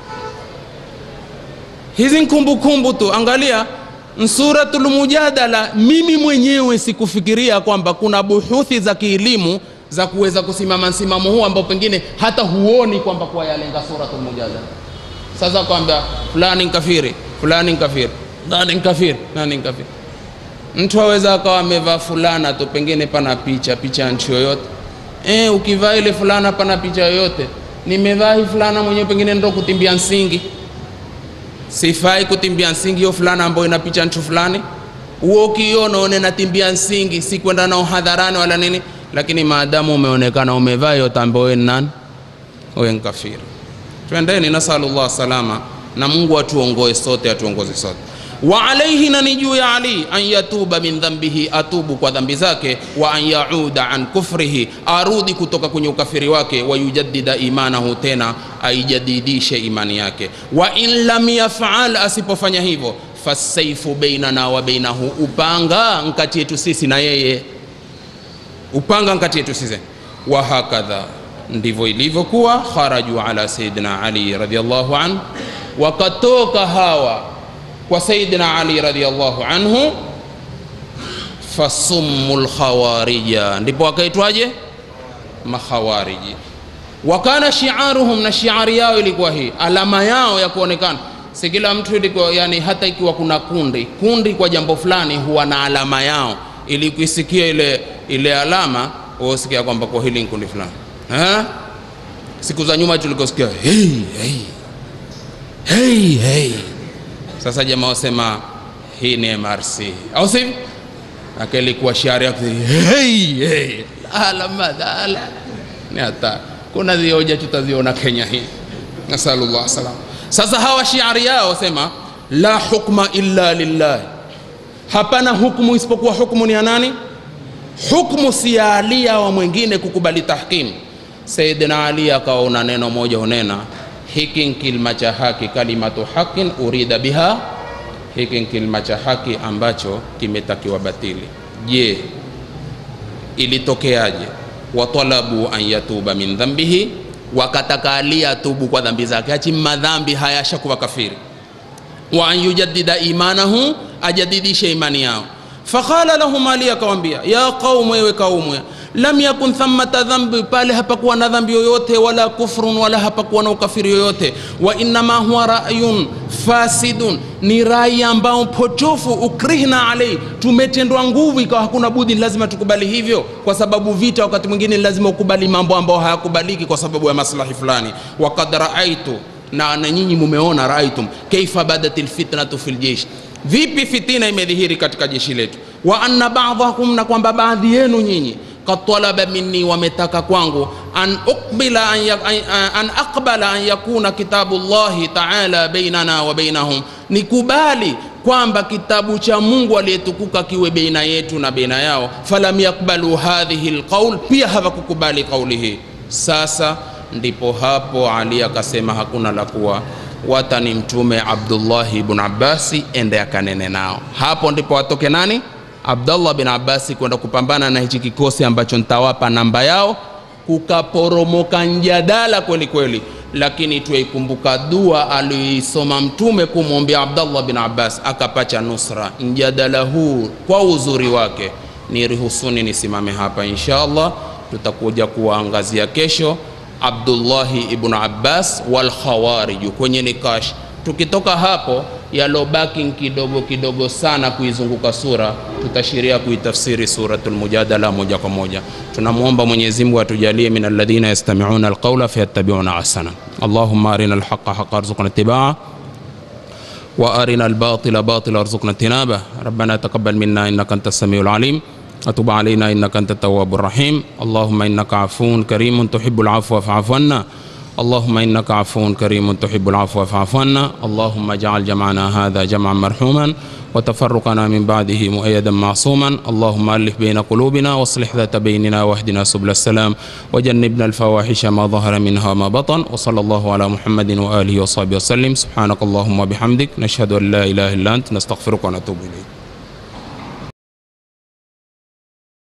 hizi nkumbukumbu tu. Angalia Suratul Mujadala, mimi mwenyewe sikufikiria kwamba kuna buhuthi za kielimu za kuweza kusimama msimamo huu ambao pengine hata huoni kwamba kwa yalenga Suratul Mujadala. Sasa kwamba fulani nkafiri, fulani nkafiri, nani nkafiri, nani nkafiri. Mtu aweza akawa amevaa fulana tu, pengine pana picha picha ya nchi yoyote. E, ukivaa ile fulana pana picha yoyote, nimevaa hii fulana mwenyewe, pengine ndo kutimbia msingi, sifai kutimbia msingi hiyo fulana ambayo ina picha nchi fulani. Huo ukiona one natimbia msingi, si kwenda nao hadharani wala nini, lakini maadamu umeonekana umevaa hiyo tambo, wewe ni nani? Wewe nkafiri twendeni nasalullah salama na mungu atuongoe sote atuongoze sote wa alaihi na ni juu ya ali an yatuba min dhambihi atubu kwa dhambi zake wa an yauda an kufrihi arudi kutoka kwenye ukafiri wake wa yujaddida imanahu tena aijadidishe imani yake wa in lam yafal asipofanya hivyo fasaifu bainana wa bainahu upanga nkati yetu sisi na yeye upanga nkati yetu sisi wa hakadha ndivyo ilivyokuwa kharaju ala sayidina ali radiallahu anhu wakatoka hawa kwa sayidina ali radiallahu anhu fasummu lkhawarija ndipo wakaitwaje makhawariji wakana shiaruhum na shiari yao ilikuwa hii alama yao ya kuonekana si kila mtu ilikuwa yani hata ikiwa kuna kundi kundi kwa jambo fulani huwa na alama yao ili kuisikia ile ile alama usikia kwamba kwa hili ni kundi fulani ha? siku za nyuma tulikosikia hey, hey. Hey, hey. sasa jamaa wasema hii ni mrc au sivyo akalikuwa shiari yake hey, hey. alama dhala ni hata kuna zioja tutaziona kenya hii nasalullah salam sasa hawa shiari yao sema la hukma illa lillahi hapana hukmu isipokuwa hukmu ni ya nani hukmu si ya alia wa mwingine kukubali tahkimu sayidina ali akaona neno moja unena hiki nkilma cha haki kalimatu haqin urida biha hiki nkilma cha haki ambacho kimetakiwa batili je ilitokeaje watalabu an yatuba min dhambihi wakataka ali atubu kwa dhambi zake achi madhambi hayashakuwa kafiri wa an yujaddida imanahu ajadidishe imani yao faqala lahum ali akawambia ya qaumu ewe kaumu lam yakun thamata dhambi pale hapakuwa na dhambi yoyote wala kufrun wala hapakuwa na ukafiri yoyote wa innama huwa rayun fasidun ni rai ambao potofu ukrihna alai tumetendwa nguvu ikawa hakuna budi lazima tukubali hivyo kwa sababu vita wakati mwingine lazima ukubali mambo ambayo hayakubaliki kwa sababu ya maslahi fulani wakad raaitu na, na nyinyi mumeona raaitum kaifa badat lfitnatu fi ljeish vipi fitina imedhihiri katika jeshi letu wa anna badakum na kwamba baadhi yenu nyinyi kad talaba minni wametaka kwangu an uqbila an, ya, an, an aqbala an yakuna kitabu llahi taala bainana wa bainahum nikubali kwamba kitabu cha mungu aliyetukuka kiwe beina yetu na beina yao falam yakbalu hadhihi lqaul pia hawakukubali kauli hii sasa ndipo hapo ali akasema hakuna la kuwa watani mtume abdullahi ibn abbasi ende akanene nao hapo ndipo watoke nani abdallah bin abbasi kwenda kupambana na hichi kikosi ambacho nitawapa namba yao kukaporomoka njadala kweli kweli lakini tuikumbuka dua aliyoisoma mtume kumwombea abdallah bin abbas akapacha nusra mjadala huu kwa uzuri wake niruhusuni nisimame hapa insha allah tutakuja kuwaangazia kesho abdullahi ibnu abbas walkhawariju kwenye nikash tukitoka hapo yalobaki kidogo kidogo sana kuizunguka sura tutashiria kuitafsiri suratul mujadala moja kwa moja tunamwomba mwenyezi mungu atujalie min alladhina yastamiuna alqaula fayattabiuna ahsana allahumma arina alhaqa haqa arzuqna itibaa وارنا الباطل باطلا وارزقنا اجتنابه ربنا تقبل منا انك انت السميع العليم وتب علينا انك انت التواب الرحيم اللهم انك عفو كريم تحب العفو فاعف عنا اللهم انك عفو كريم تحب العفو فاعف عنا اللهم اجعل جمعنا هذا جمعا مرحوما وتفرقنا من بعده مؤيدا معصوما اللهم الف بين قلوبنا واصلح ذات بيننا واهدنا سبل السلام وجنبنا الفواحش ما ظهر منها وما بطن وصلى الله على محمد واله وصحبه وسلم سبحانك اللهم وبحمدك نشهد ان لا اله الا انت نستغفرك ونتوب اليك